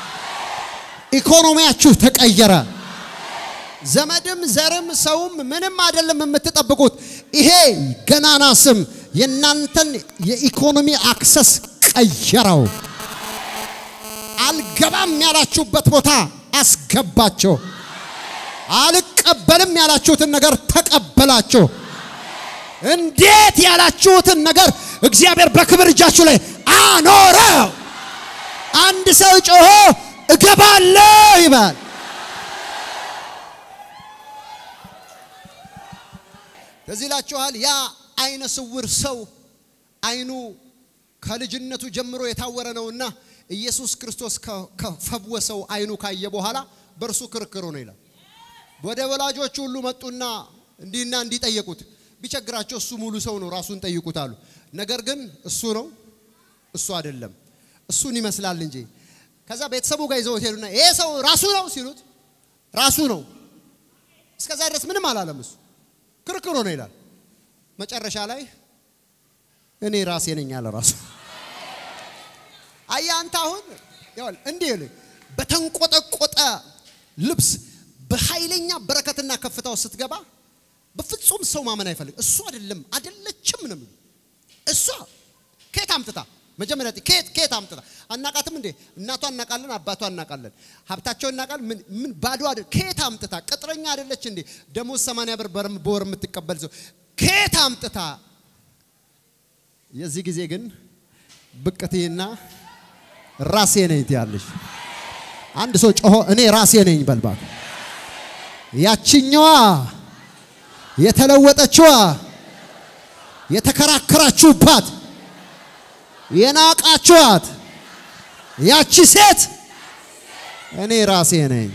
ኢኮኖሚያችሁ ተቀየረ። ዘመድም ዘርም ሰውም ምንም አይደለም የምትጠብቁት። ይሄ ገናና ስም የእናንተን የኢኮኖሚ አክሰስ ቀየረው። አልገባም ያላችሁበት ቦታ አስገባቸው። አልቀበልም ያላችሁትን ነገር ተቀበላችሁ። እንዴት ያላችሁትን ነገር እግዚአብሔር በክብር እጃችሁ ላይ አኖረው። አንድ ሰው ጮሆ እገባለሁ ይባል። እዚህ ይላችኋል። ያ አይነ ስውር ሰው አይኑ ከልጅነቱ ጀምሮ የታወረ ነውና ኢየሱስ ክርስቶስ ከፈወሰው አይኑ ካየ በኋላ በእርሱ ክርክሩ ነው ይላል። ወደ ወላጆቹ ሁሉ መጡና እንዲህና እንዲህ ጠየቁት። ቢቸግራቸው እሱ ሙሉ ሰው ነው ራሱን ጠይቁት አሉ። ነገር ግን እሱ ነው እሱ አይደለም እሱን ይመስላል እንጂ። ከዛ ቤተሰቡ ጋር ይዘውት ሄዱና ይሄ ሰው ራሱ ነው ሲሉት ራሱ ነው። እስከዛ ድረስ ምንም አላለም። እሱ ክርክሩ ነው ይላል። መጨረሻ ላይ እኔ ራሴ ነኝ አለ ራሱ። አየህ አንተ አሁን ይኸውልህ እንዲህ ይልህ በተንቆጠቆጠ ልብስ በኃይለኛ በረከትና ከፍታው ስትገባ በፍጹም ሰው ማመን አይፈልግ። እሱ አይደለም አይደለችም ነው የሚለው። እሷ ከየት አምጥታ መጀመሪያ ከየት ከየት አምጥታ አናቃትም እንዴ? እናቷ እናቃለን፣ አባቷ እናቃለን፣ ሀብታቸው እናቃለን። ምን ምን ባዶ አይደል? ከየት አምጥታ ቅጥረኛ አይደለች እንዴ? ደሞዝ 80 ብር በወር የምትቀበል ሰው ከየት አምጥታ? የዚህ ጊዜ ግን ብቅትይና ራሴ ነኝ ትያለሽ። አንድ ሰው ጮሆ እኔ ራሴ ነኝ በልባት ያችኛዋ የተለወጠችዋ የተከራከራችሁባት የናቃችኋት ያቺ ሴት እኔ ራሴ ነኝ።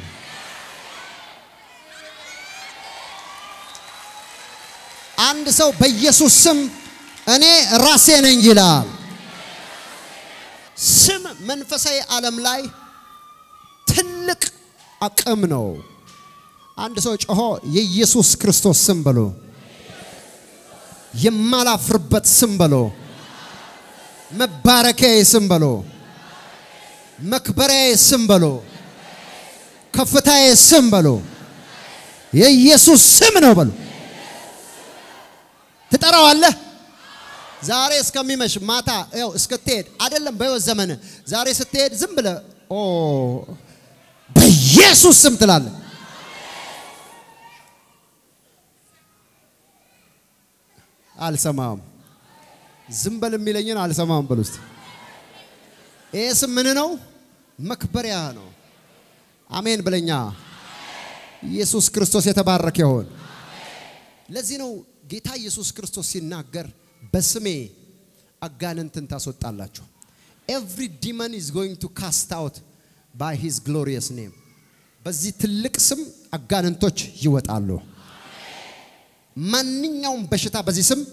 አንድ ሰው በኢየሱስ ስም እኔ ራሴ ነኝ ይላል። ስም መንፈሳዊ ዓለም ላይ ትልቅ አቅም ነው። አንድ ሰው ጮሆ የኢየሱስ ክርስቶስ ስም በሎ፣ የማላፍርበት ስም በሎ፣ መባረኪያዬ ስም በሎ፣ መክበሪያዬ ስም በሎ፣ ከፍታዬ ስም በሎ፣ የኢየሱስ ስም ነው በሎ። ትጠራዋለህ። ዛሬ እስከሚመሽ ማታ ያው እስክትሄድ አይደለም በሕይወት ዘመን ዛሬ ስትሄድ ዝም ብለህ ኦ በኢየሱስ ስም ትላለህ። አልሰማም። ዝም በል የሚለኝን አልሰማም በል ውስጥ ይህ ስም ምን ነው? መክበሪያ ነው። አሜን ብለኛ። ኢየሱስ ክርስቶስ የተባረከ ይሆን። ለዚህ ነው ጌታ ኢየሱስ ክርስቶስ ሲናገር በስሜ አጋንንትን ታስወጣላችሁ። ኤቭሪ ዲመን ኢዝ ጎይንግ ቱ ካስት አውት ባይ ሂዝ ግሎሪየስ ኔም። በዚህ ትልቅ ስም አጋንንቶች ይወጣሉ። ማንኛውም በሽታ በዚህ ስም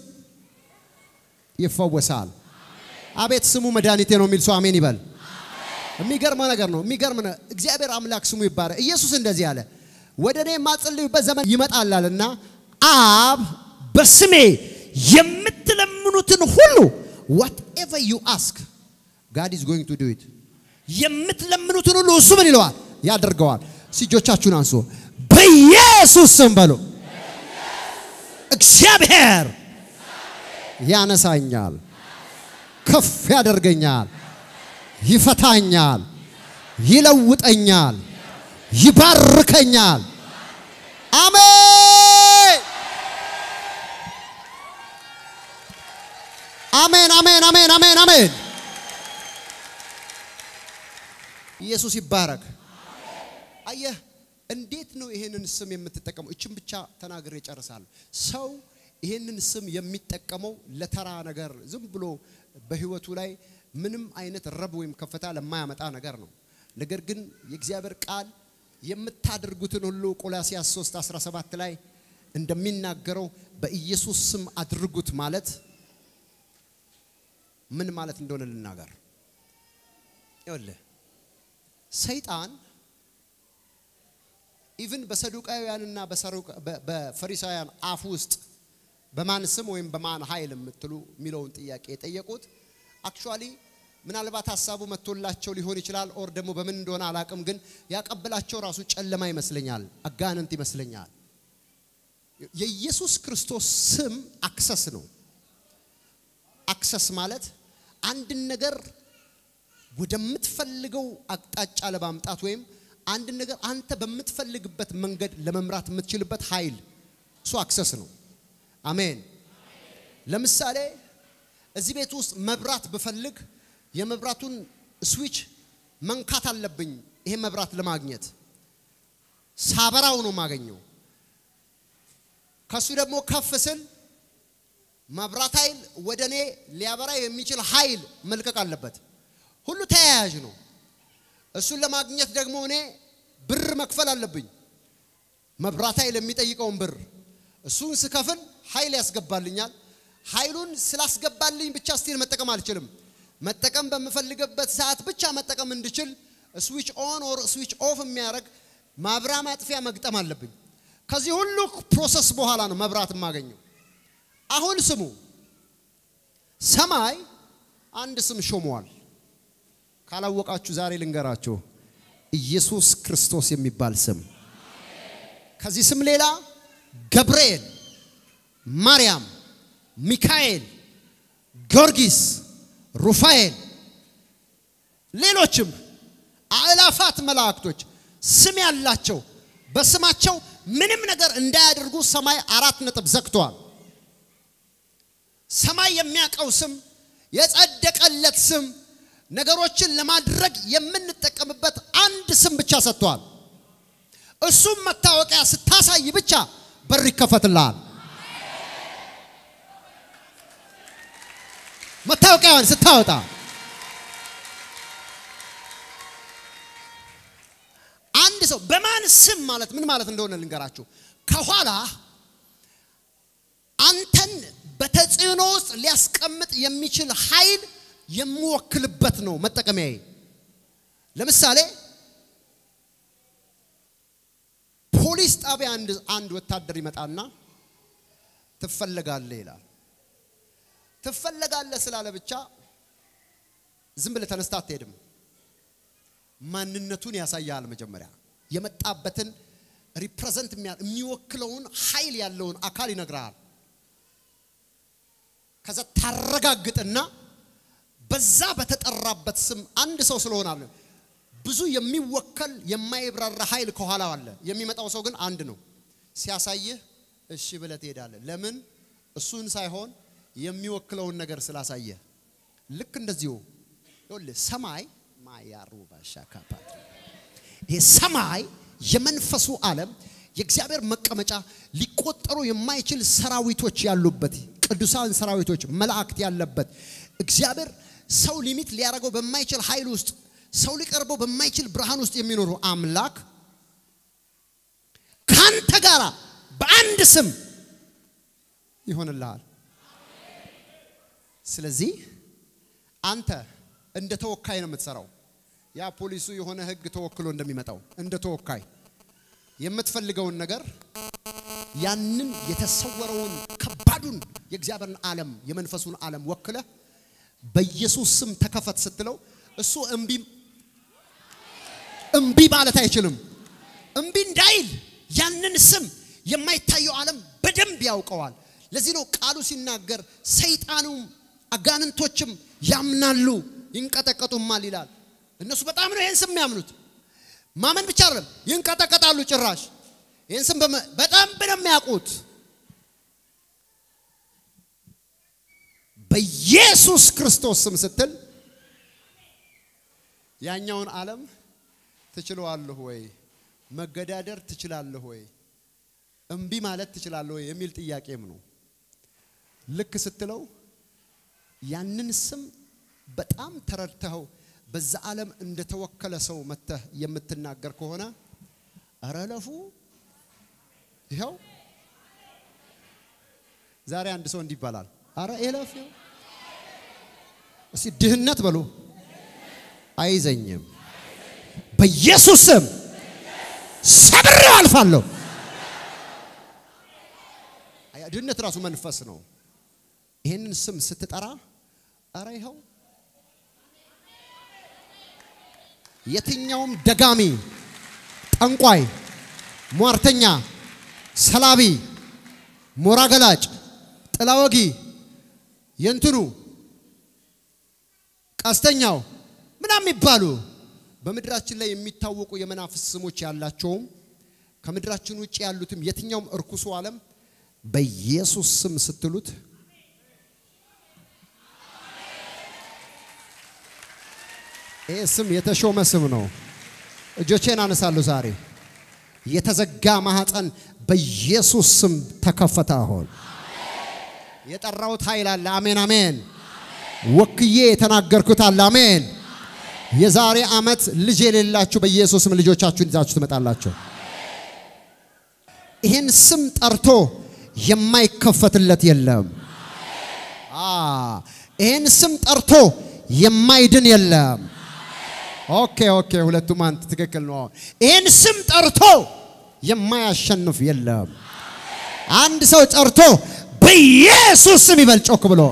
ይፈወሳል። አቤት ስሙ መድኃኒቴ ነው የሚል ሰው አሜን ይበል። የሚገርም ነገር ነው። የሚገርም ነው። እግዚአብሔር አምላክ ስሙ ይባረክ። ኢየሱስ እንደዚህ አለ፣ ወደ እኔ የማጸልዩበት ዘመን ይመጣላልና አብ በስሜ የምትለምኑትን ሁሉ ዋትኤቨር ዩ አስክ ጋድ ኢዝ ጎይንግ ቱ ዱ ኢት። የምትለምኑትን ሁሉ እሱ ምን ይለዋል? ያደርገዋል። እጆቻችሁን አንሱ። በኢየሱስ ስም በሉ። እግዚአብሔር ያነሳኛል፣ ከፍ ያደርገኛል፣ ይፈታኛል፣ ይለውጠኛል፣ ይባርከኛል። አሜን አሜን አሜን አሜን አሜን አሜን። ኢየሱስ ይባረክ። አየህ እንዴት ነው ይሄንን ስም የምትጠቀመው? እችን ብቻ ተናግሬ እጨርሳለሁ። ሰው ይሄንን ስም የሚጠቀመው ለተራ ነገር ዝም ብሎ በህይወቱ ላይ ምንም አይነት ረብ ወይም ከፍታ ለማያመጣ ነገር ነው። ነገር ግን የእግዚአብሔር ቃል የምታደርጉትን ሁሉ ቆላሲያስ 3 17 ላይ እንደሚናገረው በኢየሱስ ስም አድርጉት ማለት ምን ማለት እንደሆነ ልናገር። ይኸውልህ ሰይጣን ኢቭን በሰዱቃውያንና በፈሪሳውያን አፍ ውስጥ በማን ስም ወይም በማን ኃይል የምትሉ የሚለውን ጥያቄ የጠየቁት አክቹዋሊ ምናልባት ሀሳቡ መጥቶላቸው ሊሆን ይችላል። ኦር ደግሞ በምን እንደሆነ አላቅም፣ ግን ያቀብላቸው ራሱ ጨለማ ይመስለኛል፣ አጋንንት ይመስለኛል። የኢየሱስ ክርስቶስ ስም አክሰስ ነው። አክሰስ ማለት አንድን ነገር ወደምትፈልገው አቅጣጫ ለማምጣት ወይም አንድ ነገር አንተ በምትፈልግበት መንገድ ለመምራት የምትችልበት ኃይል እሱ አክሰስ ነው። አሜን። ለምሳሌ እዚህ ቤት ውስጥ መብራት ብፈልግ የመብራቱን ስዊች መንካት አለብኝ። ይሄ መብራት ለማግኘት ሳበራው ነው የማገኘው። ከሱ ደግሞ ከፍ ስል መብራት ኃይል ወደ እኔ ሊያበራ የሚችል ኃይል መልቀቅ አለበት። ሁሉ ተያያዥ ነው። እሱን ለማግኘት ደግሞ እኔ ብር መክፈል አለብኝ። መብራት ኃይል የሚጠይቀውን ብር እሱን ስከፍል ኃይል ያስገባልኛል። ኃይሉን ስላስገባልኝ ብቻ ስቲል መጠቀም አልችልም። መጠቀም በምፈልግበት ሰዓት ብቻ መጠቀም እንድችል ስዊች ኦን ኦር ስዊች ኦፍ የሚያደርግ ማብራ ማጥፊያ መግጠም አለብኝ። ከዚህ ሁሉ ፕሮሰስ በኋላ ነው መብራት የማገኘው። አሁን ስሙ፣ ሰማይ አንድ ስም ሾመዋል። ካላወቃችሁ ዛሬ ልንገራችሁ፣ ኢየሱስ ክርስቶስ የሚባል ስም። ከዚህ ስም ሌላ ገብርኤል፣ ማርያም፣ ሚካኤል፣ ጊዮርጊስ፣ ሩፋኤል፣ ሌሎችም አእላፋት መላእክቶች ስም ያላቸው በስማቸው ምንም ነገር እንዳያደርጉ ሰማይ አራት ነጥብ ዘግተዋል። ሰማይ የሚያውቀው ስም የጸደቀለት ስም ነገሮችን ለማድረግ የምንጠቀምበት አንድ ስም ብቻ ሰጥቷል። እሱም መታወቂያ ስታሳይ ብቻ በር ይከፈትልሃል። መታወቂያውን ስታወጣ አንድ ሰው በማን ስም ማለት ምን ማለት እንደሆነ ልንገራችሁ። ከኋላ አንተን በተጽዕኖ ውስጥ ሊያስቀምጥ የሚችል ኃይል የምወክልበት ነው መጠቀሚያዬ። ለምሳሌ ፖሊስ ጣቢያ አንድ አንድ ወታደር ይመጣና ትፈለጋለህ ይላል። ትፈለጋለህ ስላለ ብቻ ዝም ብለህ ተነስታ አትሄድም። ማንነቱን ያሳያል። መጀመሪያ የመጣበትን ሪፕሬዘንት የሚወክለውን ኃይል ያለውን አካል ይነግርሃል። ከዛ ታረጋግጥና በዛ በተጠራበት ስም አንድ ሰው ስለሆነ አለ ብዙ የሚወከል የማይብራራ ኃይል ከኋላ አለ። የሚመጣው ሰው ግን አንድ ነው። ሲያሳይህ እሺ ብለህ ትሄዳለህ። ለምን? እሱን ሳይሆን የሚወክለውን ነገር ስላሳየህ። ልክ እንደዚሁ ይኸውልህ ሰማይ ማያሩ ባሻካፓት ይሄ ሰማይ የመንፈሱ ዓለም የእግዚአብሔር መቀመጫ ሊቆጠሩ የማይችል ሰራዊቶች ያሉበት ቅዱሳን ሰራዊቶች መላእክት ያለበት እግዚአብሔር ሰው ሊሚት ሊያደርገው በማይችል ኃይል ውስጥ ሰው ሊቀርበው በማይችል ብርሃን ውስጥ የሚኖሩ አምላክ ካንተ ጋር በአንድ ስም ይሆንልሃል። ስለዚህ አንተ እንደ ተወካይ ነው የምትሰራው። ያ ፖሊሱ የሆነ ሕግ ተወክሎ እንደሚመጣው እንደ ተወካይ የምትፈልገውን ነገር ያንን የተሰወረውን ከባዱን የእግዚአብሔርን ዓለም የመንፈሱን ዓለም ወክለ በኢየሱስ ስም ተከፈት ስትለው እሱ እምቢ እምቢ ማለት አይችልም። እምቢ እንዳይል ያንን ስም የማይታየው ዓለም በደንብ ያውቀዋል። ለዚህ ነው ቃሉ ሲናገር ሰይጣኑም አጋንንቶችም ያምናሉ ይንቀጠቀጡማል ይላል። እነሱ በጣም ነው ይህን ስም የሚያምኑት። ማመን ብቻ አይደለም ይንቀጠቀጣሉ። ጭራሽ ይህን ስም በጣም ነው የሚያውቁት። በኢየሱስ ክርስቶስ ስም ስትል ያኛውን ዓለም ትችለዋለህ ወይ? መገዳደር ትችላለህ ወይ? እምቢ ማለት ትችላለህ ወይ? የሚል ጥያቄም ነው። ልክ ስትለው ያንን ስም በጣም ተረድተኸው በዛ ዓለም እንደተወከለ ሰው መተህ የምትናገር ከሆነ እረ ለፉ ይኸው ዛሬ አንድ ሰው እንዲህ ይባላል። አረ ኤለፍ እስቲ ድህነት በሉ አይዘኝም። በኢየሱስ ስም ሰብሬው አልፋለሁ። ድህነት ራሱ መንፈስ ነው። ይህንን ስም ስትጠራ አረ ይኸው የትኛውም ደጋሚ፣ ጠንቋይ፣ ሟርተኛ፣ ሰላቢ፣ ሞራ ገላጭ፣ ጥላ ወጊ፣ የእንትኑ ቀስተኛው ምን ምናምን የሚባሉ በምድራችን ላይ የሚታወቁ የመናፍስት ስሞች ያላቸውም ከምድራችን ውጭ ያሉትም የትኛውም እርኩሱ ዓለም በኢየሱስ ስም ስትሉት ይህ ስም የተሾመ ስም ነው። እጆቼን አነሳለሁ ዛሬ የተዘጋ ማህፀን በኢየሱስ ስም ተከፈተ። አሁን የጠራሁት ኃይል አለ። አሜን አሜን። ወክዬ የተናገርኩት አለ። አሜን። የዛሬ ዓመት ልጅ የሌላችሁ በኢየሱስም ልጆቻችሁን ይዛችሁ ትመጣላችሁ። ይህን ስም ጠርቶ የማይከፈትለት የለም። ይህን ስም ጠርቶ የማይድን የለም። ኦኬ ኦኬ፣ ሁለቱም አንተ ትክክል ነው። ይህን ስም ጠርቶ የማያሸንፍ የለም። አንድ ሰው ጠርቶ በኢየሱስ ስም ይበል ጮክ ብሎ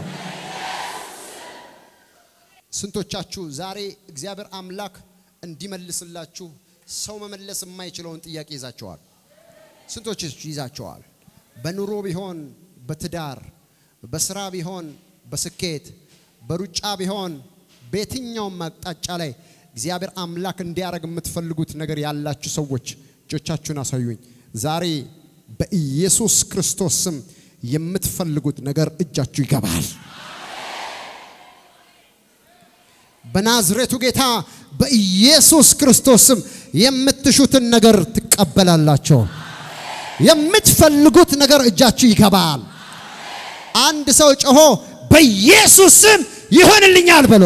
ስንቶቻችሁ ዛሬ እግዚአብሔር አምላክ እንዲመልስላችሁ ሰው መመለስ የማይችለውን ጥያቄ ይዛቸዋል? ስንቶች ይዛቸዋል? በኑሮ ቢሆን በትዳር፣ በስራ ቢሆን በስኬት፣ በሩጫ ቢሆን በየትኛውም አቅጣጫ ላይ እግዚአብሔር አምላክ እንዲያደርግ የምትፈልጉት ነገር ያላችሁ ሰዎች እጆቻችሁን አሳዩኝ። ዛሬ በኢየሱስ ክርስቶስ ስም የምትፈልጉት ነገር እጃችሁ ይገባል። በናዝሬቱ ጌታ በኢየሱስ ክርስቶስ ስም የምትሹትን ነገር ትቀበላላችሁ። የምትፈልጉት ነገር እጃችሁ ይገባል። አንድ ሰው ጮሆ በኢየሱስ ስም ይሆንልኛል ብሎ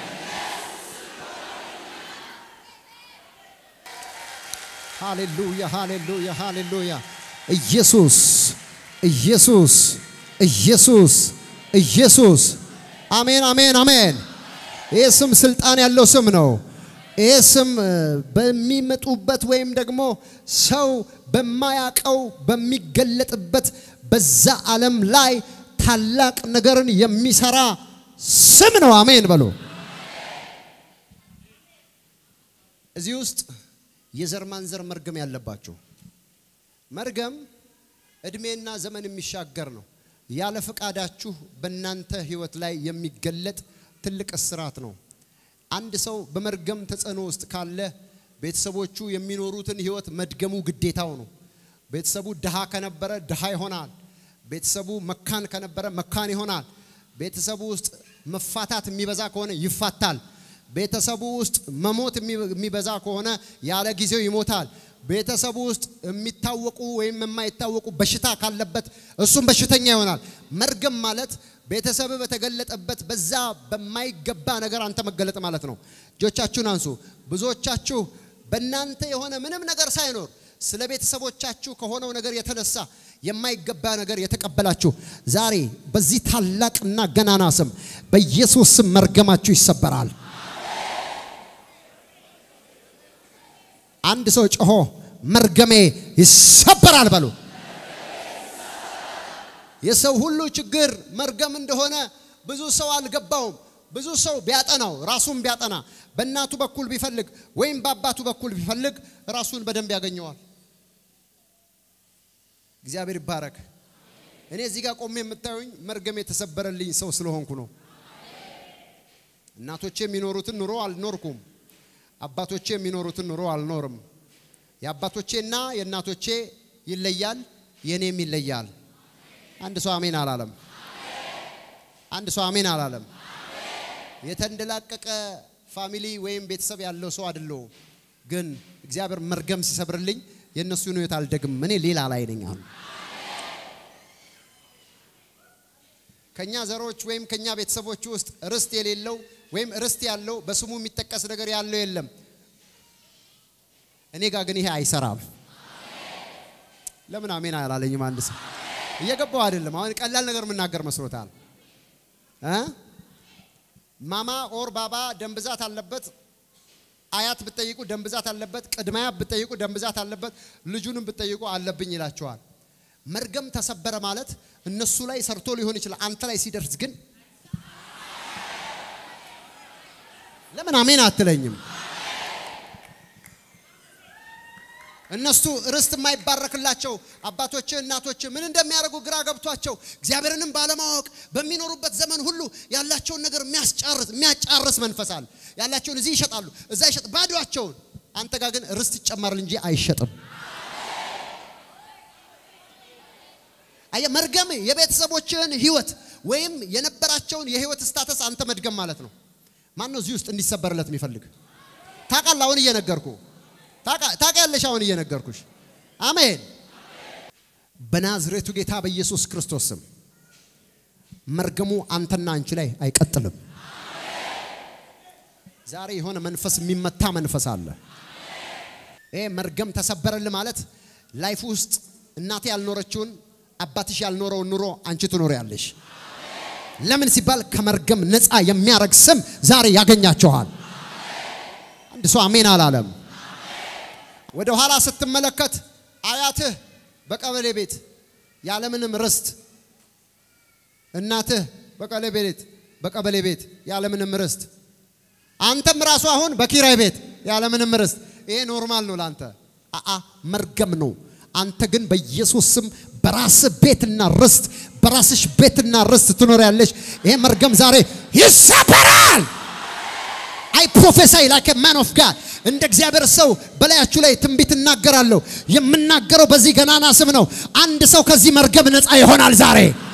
ሃሌሉያ ሃሌሉያ ሃሌሉያ። ኢየሱስ ኢየሱስ ኢየሱስ ኢየሱስ። አሜን አሜን አሜን። ይህ ስም ስልጣን ያለው ስም ነው። ይህ ስም በሚመጡበት ወይም ደግሞ ሰው በማያቀው በሚገለጥበት በዛ ዓለም ላይ ታላቅ ነገርን የሚሰራ ስም ነው። አሜን በሉ። እዚህ ውስጥ የዘር ማንዘር መርገም ያለባቸው መርገም እድሜና ዘመን የሚሻገር ነው። ያለ ፈቃዳችሁ በእናንተ ህይወት ላይ የሚገለጥ ትልቅ እስራት ነው። አንድ ሰው በመርገም ተጽዕኖ ውስጥ ካለ ቤተሰቦቹ የሚኖሩትን ህይወት መድገሙ ግዴታው ነው። ቤተሰቡ ድሃ ከነበረ ድሃ ይሆናል። ቤተሰቡ መካን ከነበረ መካን ይሆናል። ቤተሰቡ ውስጥ መፋታት የሚበዛ ከሆነ ይፋታል። ቤተሰቡ ውስጥ መሞት የሚበዛ ከሆነ ያለ ጊዜው ይሞታል። ቤተሰቡ ውስጥ የሚታወቁ ወይም የማይታወቁ በሽታ ካለበት እሱም በሽተኛ ይሆናል። መርገም ማለት ቤተሰብ በተገለጠበት በዛ በማይገባ ነገር አንተ መገለጥ ማለት ነው። እጆቻችሁን አንሱ። ብዙዎቻችሁ በእናንተ የሆነ ምንም ነገር ሳይኖር ስለ ቤተሰቦቻችሁ ከሆነው ነገር የተነሳ የማይገባ ነገር የተቀበላችሁ ዛሬ በዚህ ታላቅና ገናና ስም በኢየሱስ ስም መርገማችሁ ይሰበራል። አንድ ሰው ጮሆ መርገሜ ይሰበራል በሉ። የሰው ሁሉ ችግር መርገም እንደሆነ ብዙ ሰው አልገባውም። ብዙ ሰው ቢያጠናው ራሱን ቢያጠና በእናቱ በኩል ቢፈልግ ወይም በአባቱ በኩል ቢፈልግ ራሱን በደንብ ያገኘዋል። እግዚአብሔር ይባረክ። እኔ እዚህ ጋር ቆሜ የምታዩኝ መርገም የተሰበረልኝ ሰው ስለሆንኩ ነው። እናቶቼ የሚኖሩትን ኑሮ አልኖርኩም። አባቶቼ የሚኖሩትን ኑሮ አልኖርም። የአባቶቼና የእናቶቼ ይለያል፣ የእኔም ይለያል። አንድ ሰው አሜን አላለም። አንድ ሰው አሜን አላለም። የተንደላቀቀ ፋሚሊ ወይም ቤተሰብ ያለው ሰው አይደለሁም። ግን እግዚአብሔር መርገም ሲሰብርልኝ የእነሱን ሕይወት አልደግም። እኔ ሌላ ላይ ነኝ። አሁን ከኛ ዘሮች ወይም ከኛ ቤተሰቦች ውስጥ ርስት የሌለው ወይም ርስት ያለው በስሙ የሚጠቀስ ነገር ያለው የለም። እኔ ጋር ግን ይሄ አይሰራም። ለምን አሜን አላለኝም? አንድ ሰው እየገባው አይደለም። አሁን ቀላል ነገር የምናገር መስሎታል እ ማማ ኦር ባባ ደም ብዛት አለበት። አያት ብትጠይቁ ደም ብዛት አለበት። ቅድመ አያት ብትጠይቁ ደም ብዛት አለበት። ልጁንም ብትጠይቁ አለብኝ ይላቸዋል። መርገም ተሰበረ ማለት እነሱ ላይ ሰርቶ ሊሆን ይችላል። አንተ ላይ ሲደርስ ግን ለምን አሜን አትለኝም? እነሱ ርስት የማይባረክላቸው አባቶች እናቶች ምን እንደሚያደርጉ ግራ ገብቷቸው እግዚአብሔርንም ባለማወቅ በሚኖሩበት ዘመን ሁሉ ያላቸውን ነገር የሚያስጨርስ የሚያጫርስ መንፈስ አለ። ያላቸውን እዚህ ይሸጣሉ፣ እዛ ይሸጥ ባዶቸውን። አንተ ጋር ግን ርስት ይጨመራል እንጂ አይሸጥም። አየ መርገም የቤተሰቦችህን ህይወት ወይም የነበራቸውን የህይወት ስታተስ አንተ መድገም ማለት ነው። ማን ነው እዚህ ውስጥ እንዲሰበርለት የሚፈልግ? ታውቃለህ? አሁን እየነገርኩ ታውቂያለሽ? አሁን እየነገርኩሽ። አሜን። በናዝሬቱ ጌታ በኢየሱስ ክርስቶስ ስም መርገሙ አንተና አንቺ ላይ አይቀጥልም። ዛሬ የሆነ መንፈስ የሚመታ መንፈስ አለ። ይሄ መርገም ተሰበረልህ ማለት ላይፍ ውስጥ እናቴ ያልኖረችውን አባትሽ ያልኖረውን ኑሮ አንቺ ትኖሪያለሽ። ለምን ሲባል ከመርገም ነፃ የሚያረግ ስም ዛሬ ያገኛችኋል። አንድ ሰው አሜን አላለም። ወደ ኋላ ስትመለከት አያትህ በቀበሌ ቤት ያለምንም ርስት፣ እናትህ በቀበሌ ቤት በቀበሌ ቤት ያለምንም ርስት፣ አንተም ራሱ አሁን በኪራይ ቤት ያለምንም ርስት። ይሄ ኖርማል ነው ላንተ። አአ መርገም ነው። አንተ ግን በኢየሱስ ስም በራስህ ቤትና ርስት በራስሽ ቤትና ርስት ትኖሪያለሽ። ይሄ መርገም ዛሬ ይሰበራል። አይ ፕሮፌሳይ ላይክ ማን ኦፍ ጋድ እንደ እግዚአብሔር ሰው በላያችሁ ላይ ትንቢት እናገራለሁ። የምናገረው በዚህ ገናና ስም ነው። አንድ ሰው ከዚህ መርገም ነፃ ይሆናል ዛሬ።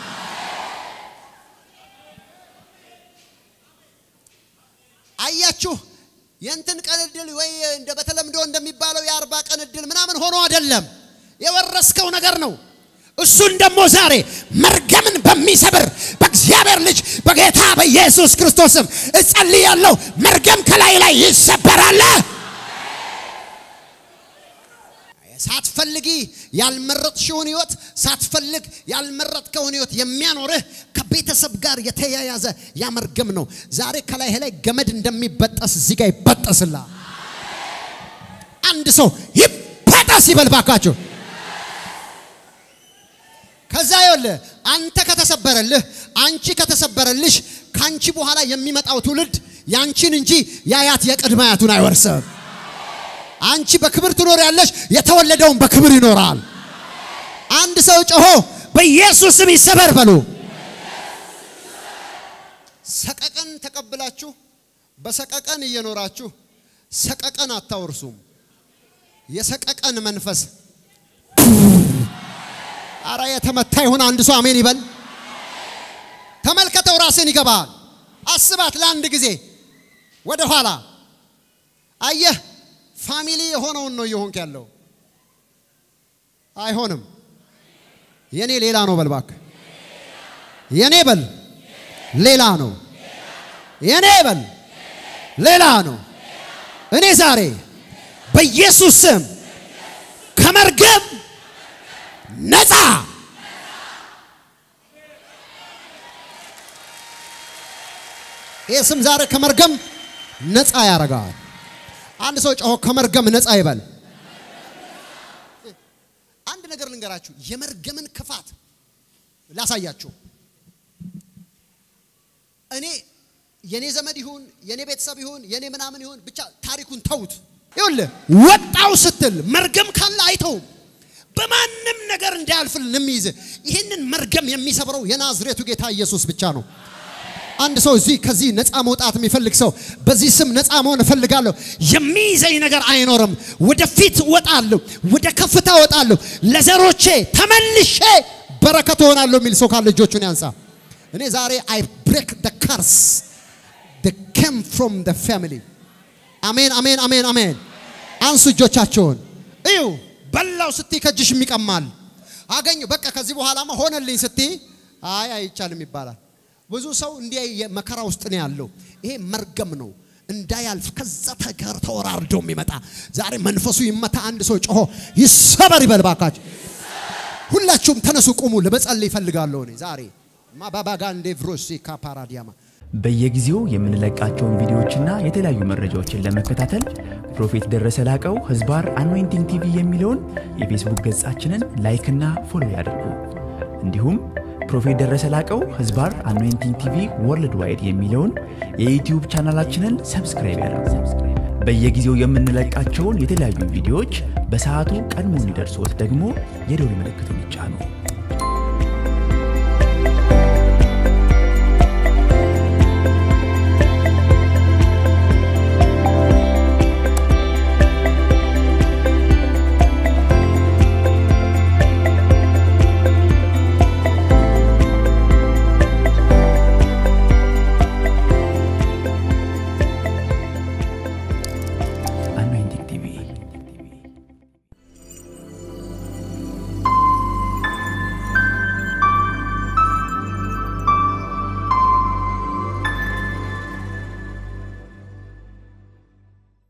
አያችሁ የእንትን ቀን እድል ወይ እንደ በተለምዶ እንደሚባለው የአርባ ቀን እድል ምናምን ሆኖ አይደለም፣ የወረስከው ነገር ነው። እሱን ደግሞ ዛሬ መርገምን በሚሰብር በእግዚአብሔር ልጅ በጌታ በኢየሱስ ክርስቶስም እጸልያለሁ። መርገም ከላይ ላይ ይሰበራል። ሳትፈልጊ ያልመረጥሽውን ህይወት ሳትፈልግ ያልመረጥከውን ህይወት የሚያኖርህ ከቤተሰብ ጋር የተያያዘ ያ መርገም ነው። ዛሬ ከላይ ላይ ገመድ እንደሚበጠስ እዚህ ጋር ይበጠስላል። አንድ ሰው ይበጠስ ይበል ባካችሁ። ከዛ ይኸውልህ አንተ ከተሰበረልህ አንቺ ከተሰበረልሽ ካንቺ በኋላ የሚመጣው ትውልድ ያንቺን እንጂ የአያት የቅድመ አያቱን አይወርስም። አንቺ በክብር ትኖሪያለሽ፣ የተወለደውን በክብር ይኖራል። አንድ ሰው ጮሆ በኢየሱስ ስም ይሰበር በሉ። ሰቀቀን ተቀብላችሁ በሰቀቀን እየኖራችሁ ሰቀቀን አታወርሱም። የሰቀቀን መንፈስ አረ የተመታ ይሁን። አንድ ሰው አሜን ይበል። ተመልከተው፣ ራስን ይገባል። አስባት ለአንድ ጊዜ ወደ ኋላ አየህ። ፋሚሊ የሆነውን ነው እየሆንክ ያለው። አይሆንም። የኔ ሌላ ነው በል እባክህ። የኔ በል ሌላ ነው። የኔ በል ሌላ ነው። እኔ ዛሬ በኢየሱስ ስም ከመርገም ነፃ ይህ ስም ዛሬ ከመርገም ነፃ ያደርጋል። አንድ ሰው ጮሆ ከመርገም ነፃ ይበል። አንድ ነገር ልንገራችሁ፣ የመርገምን ክፋት ላሳያችሁ። እኔ የኔ ዘመድ ይሁን የኔ ቤተሰብ ይሁን የኔ ምናምን ይሁን ብቻ ታሪኩን ተውት። ይኸውልህ ወጣው ስትል መርገም ካለ አይተውም። በማንም ነገር እንዳያልፍልን የሚይዝ ይህንን መርገም የሚሰብረው የናዝሬቱ ጌታ ኢየሱስ ብቻ ነው። አንድ ሰው እዚህ ከዚህ ነፃ መውጣት የሚፈልግ ሰው በዚህ ስም ነፃ መሆን እፈልጋለሁ። የሚይዘኝ ነገር አይኖርም። ወደፊት እወጣለሁ፣ ወደ ከፍታ እወጣለሁ፣ ለዘሮቼ ተመልሼ በረከት እሆናለሁ የሚል ሰው ካለ እጆቹን ያንሳ። እኔ ዛሬ አይ ብሬክ ደ ካርስ ደ ኬም ፍሮም ደ ፋሚሊ። አሜን፣ አሜን፣ አሜን፣ አሜን። አንሱ እጆቻቸውን እዩ። በላው ስትይ ከእጅሽ የሚቀማል አገኘ። በቃ ከዚህ በኋላማ ሆነልኝ ስትይ አይ አይቻልም ይባላል። ብዙ ሰው እንዲህ መከራ ውስጥ ነው ያለው። ይሄ መርገም ነው እንዳያልፍ ከዛ ተከር ተወራርዶ የሚመጣ ዛሬ መንፈሱ ይመታ። አንድ ሰው ጮሆ ይሰበር ይበል ባካችሁ። ሁላችሁም ተነሱ፣ ቁሙ። ለመጸለይ ይፈልጋለሁ እኔ ዛሬ ማባባጋንዴ ቭሮሲ ካፓራዲያማ በየጊዜው የምንለቃቸውን ቪዲዮዎችና የተለያዩ መረጃዎችን ለመከታተል ፕሮፌት ደረሰ ላቀው ህዝባር አኖይንቲንግ ቲቪ የሚለውን የፌስቡክ ገጻችንን ላይክና ፎሎ ያድርጉ። እንዲሁም ፕሮፌት ደረሰ ላቀው ህዝባር አኖይንቲንግ ቲቪ ወርልድ ዋይድ የሚለውን የዩትዩብ ቻናላችንን ሰብስክራይብ ያድርጉ። በየጊዜው የምንለቃቸውን የተለያዩ ቪዲዮዎች በሰዓቱ ቀድሞ እንዲደርሶት ደግሞ የደውል ምልክቱን ይጫኑ።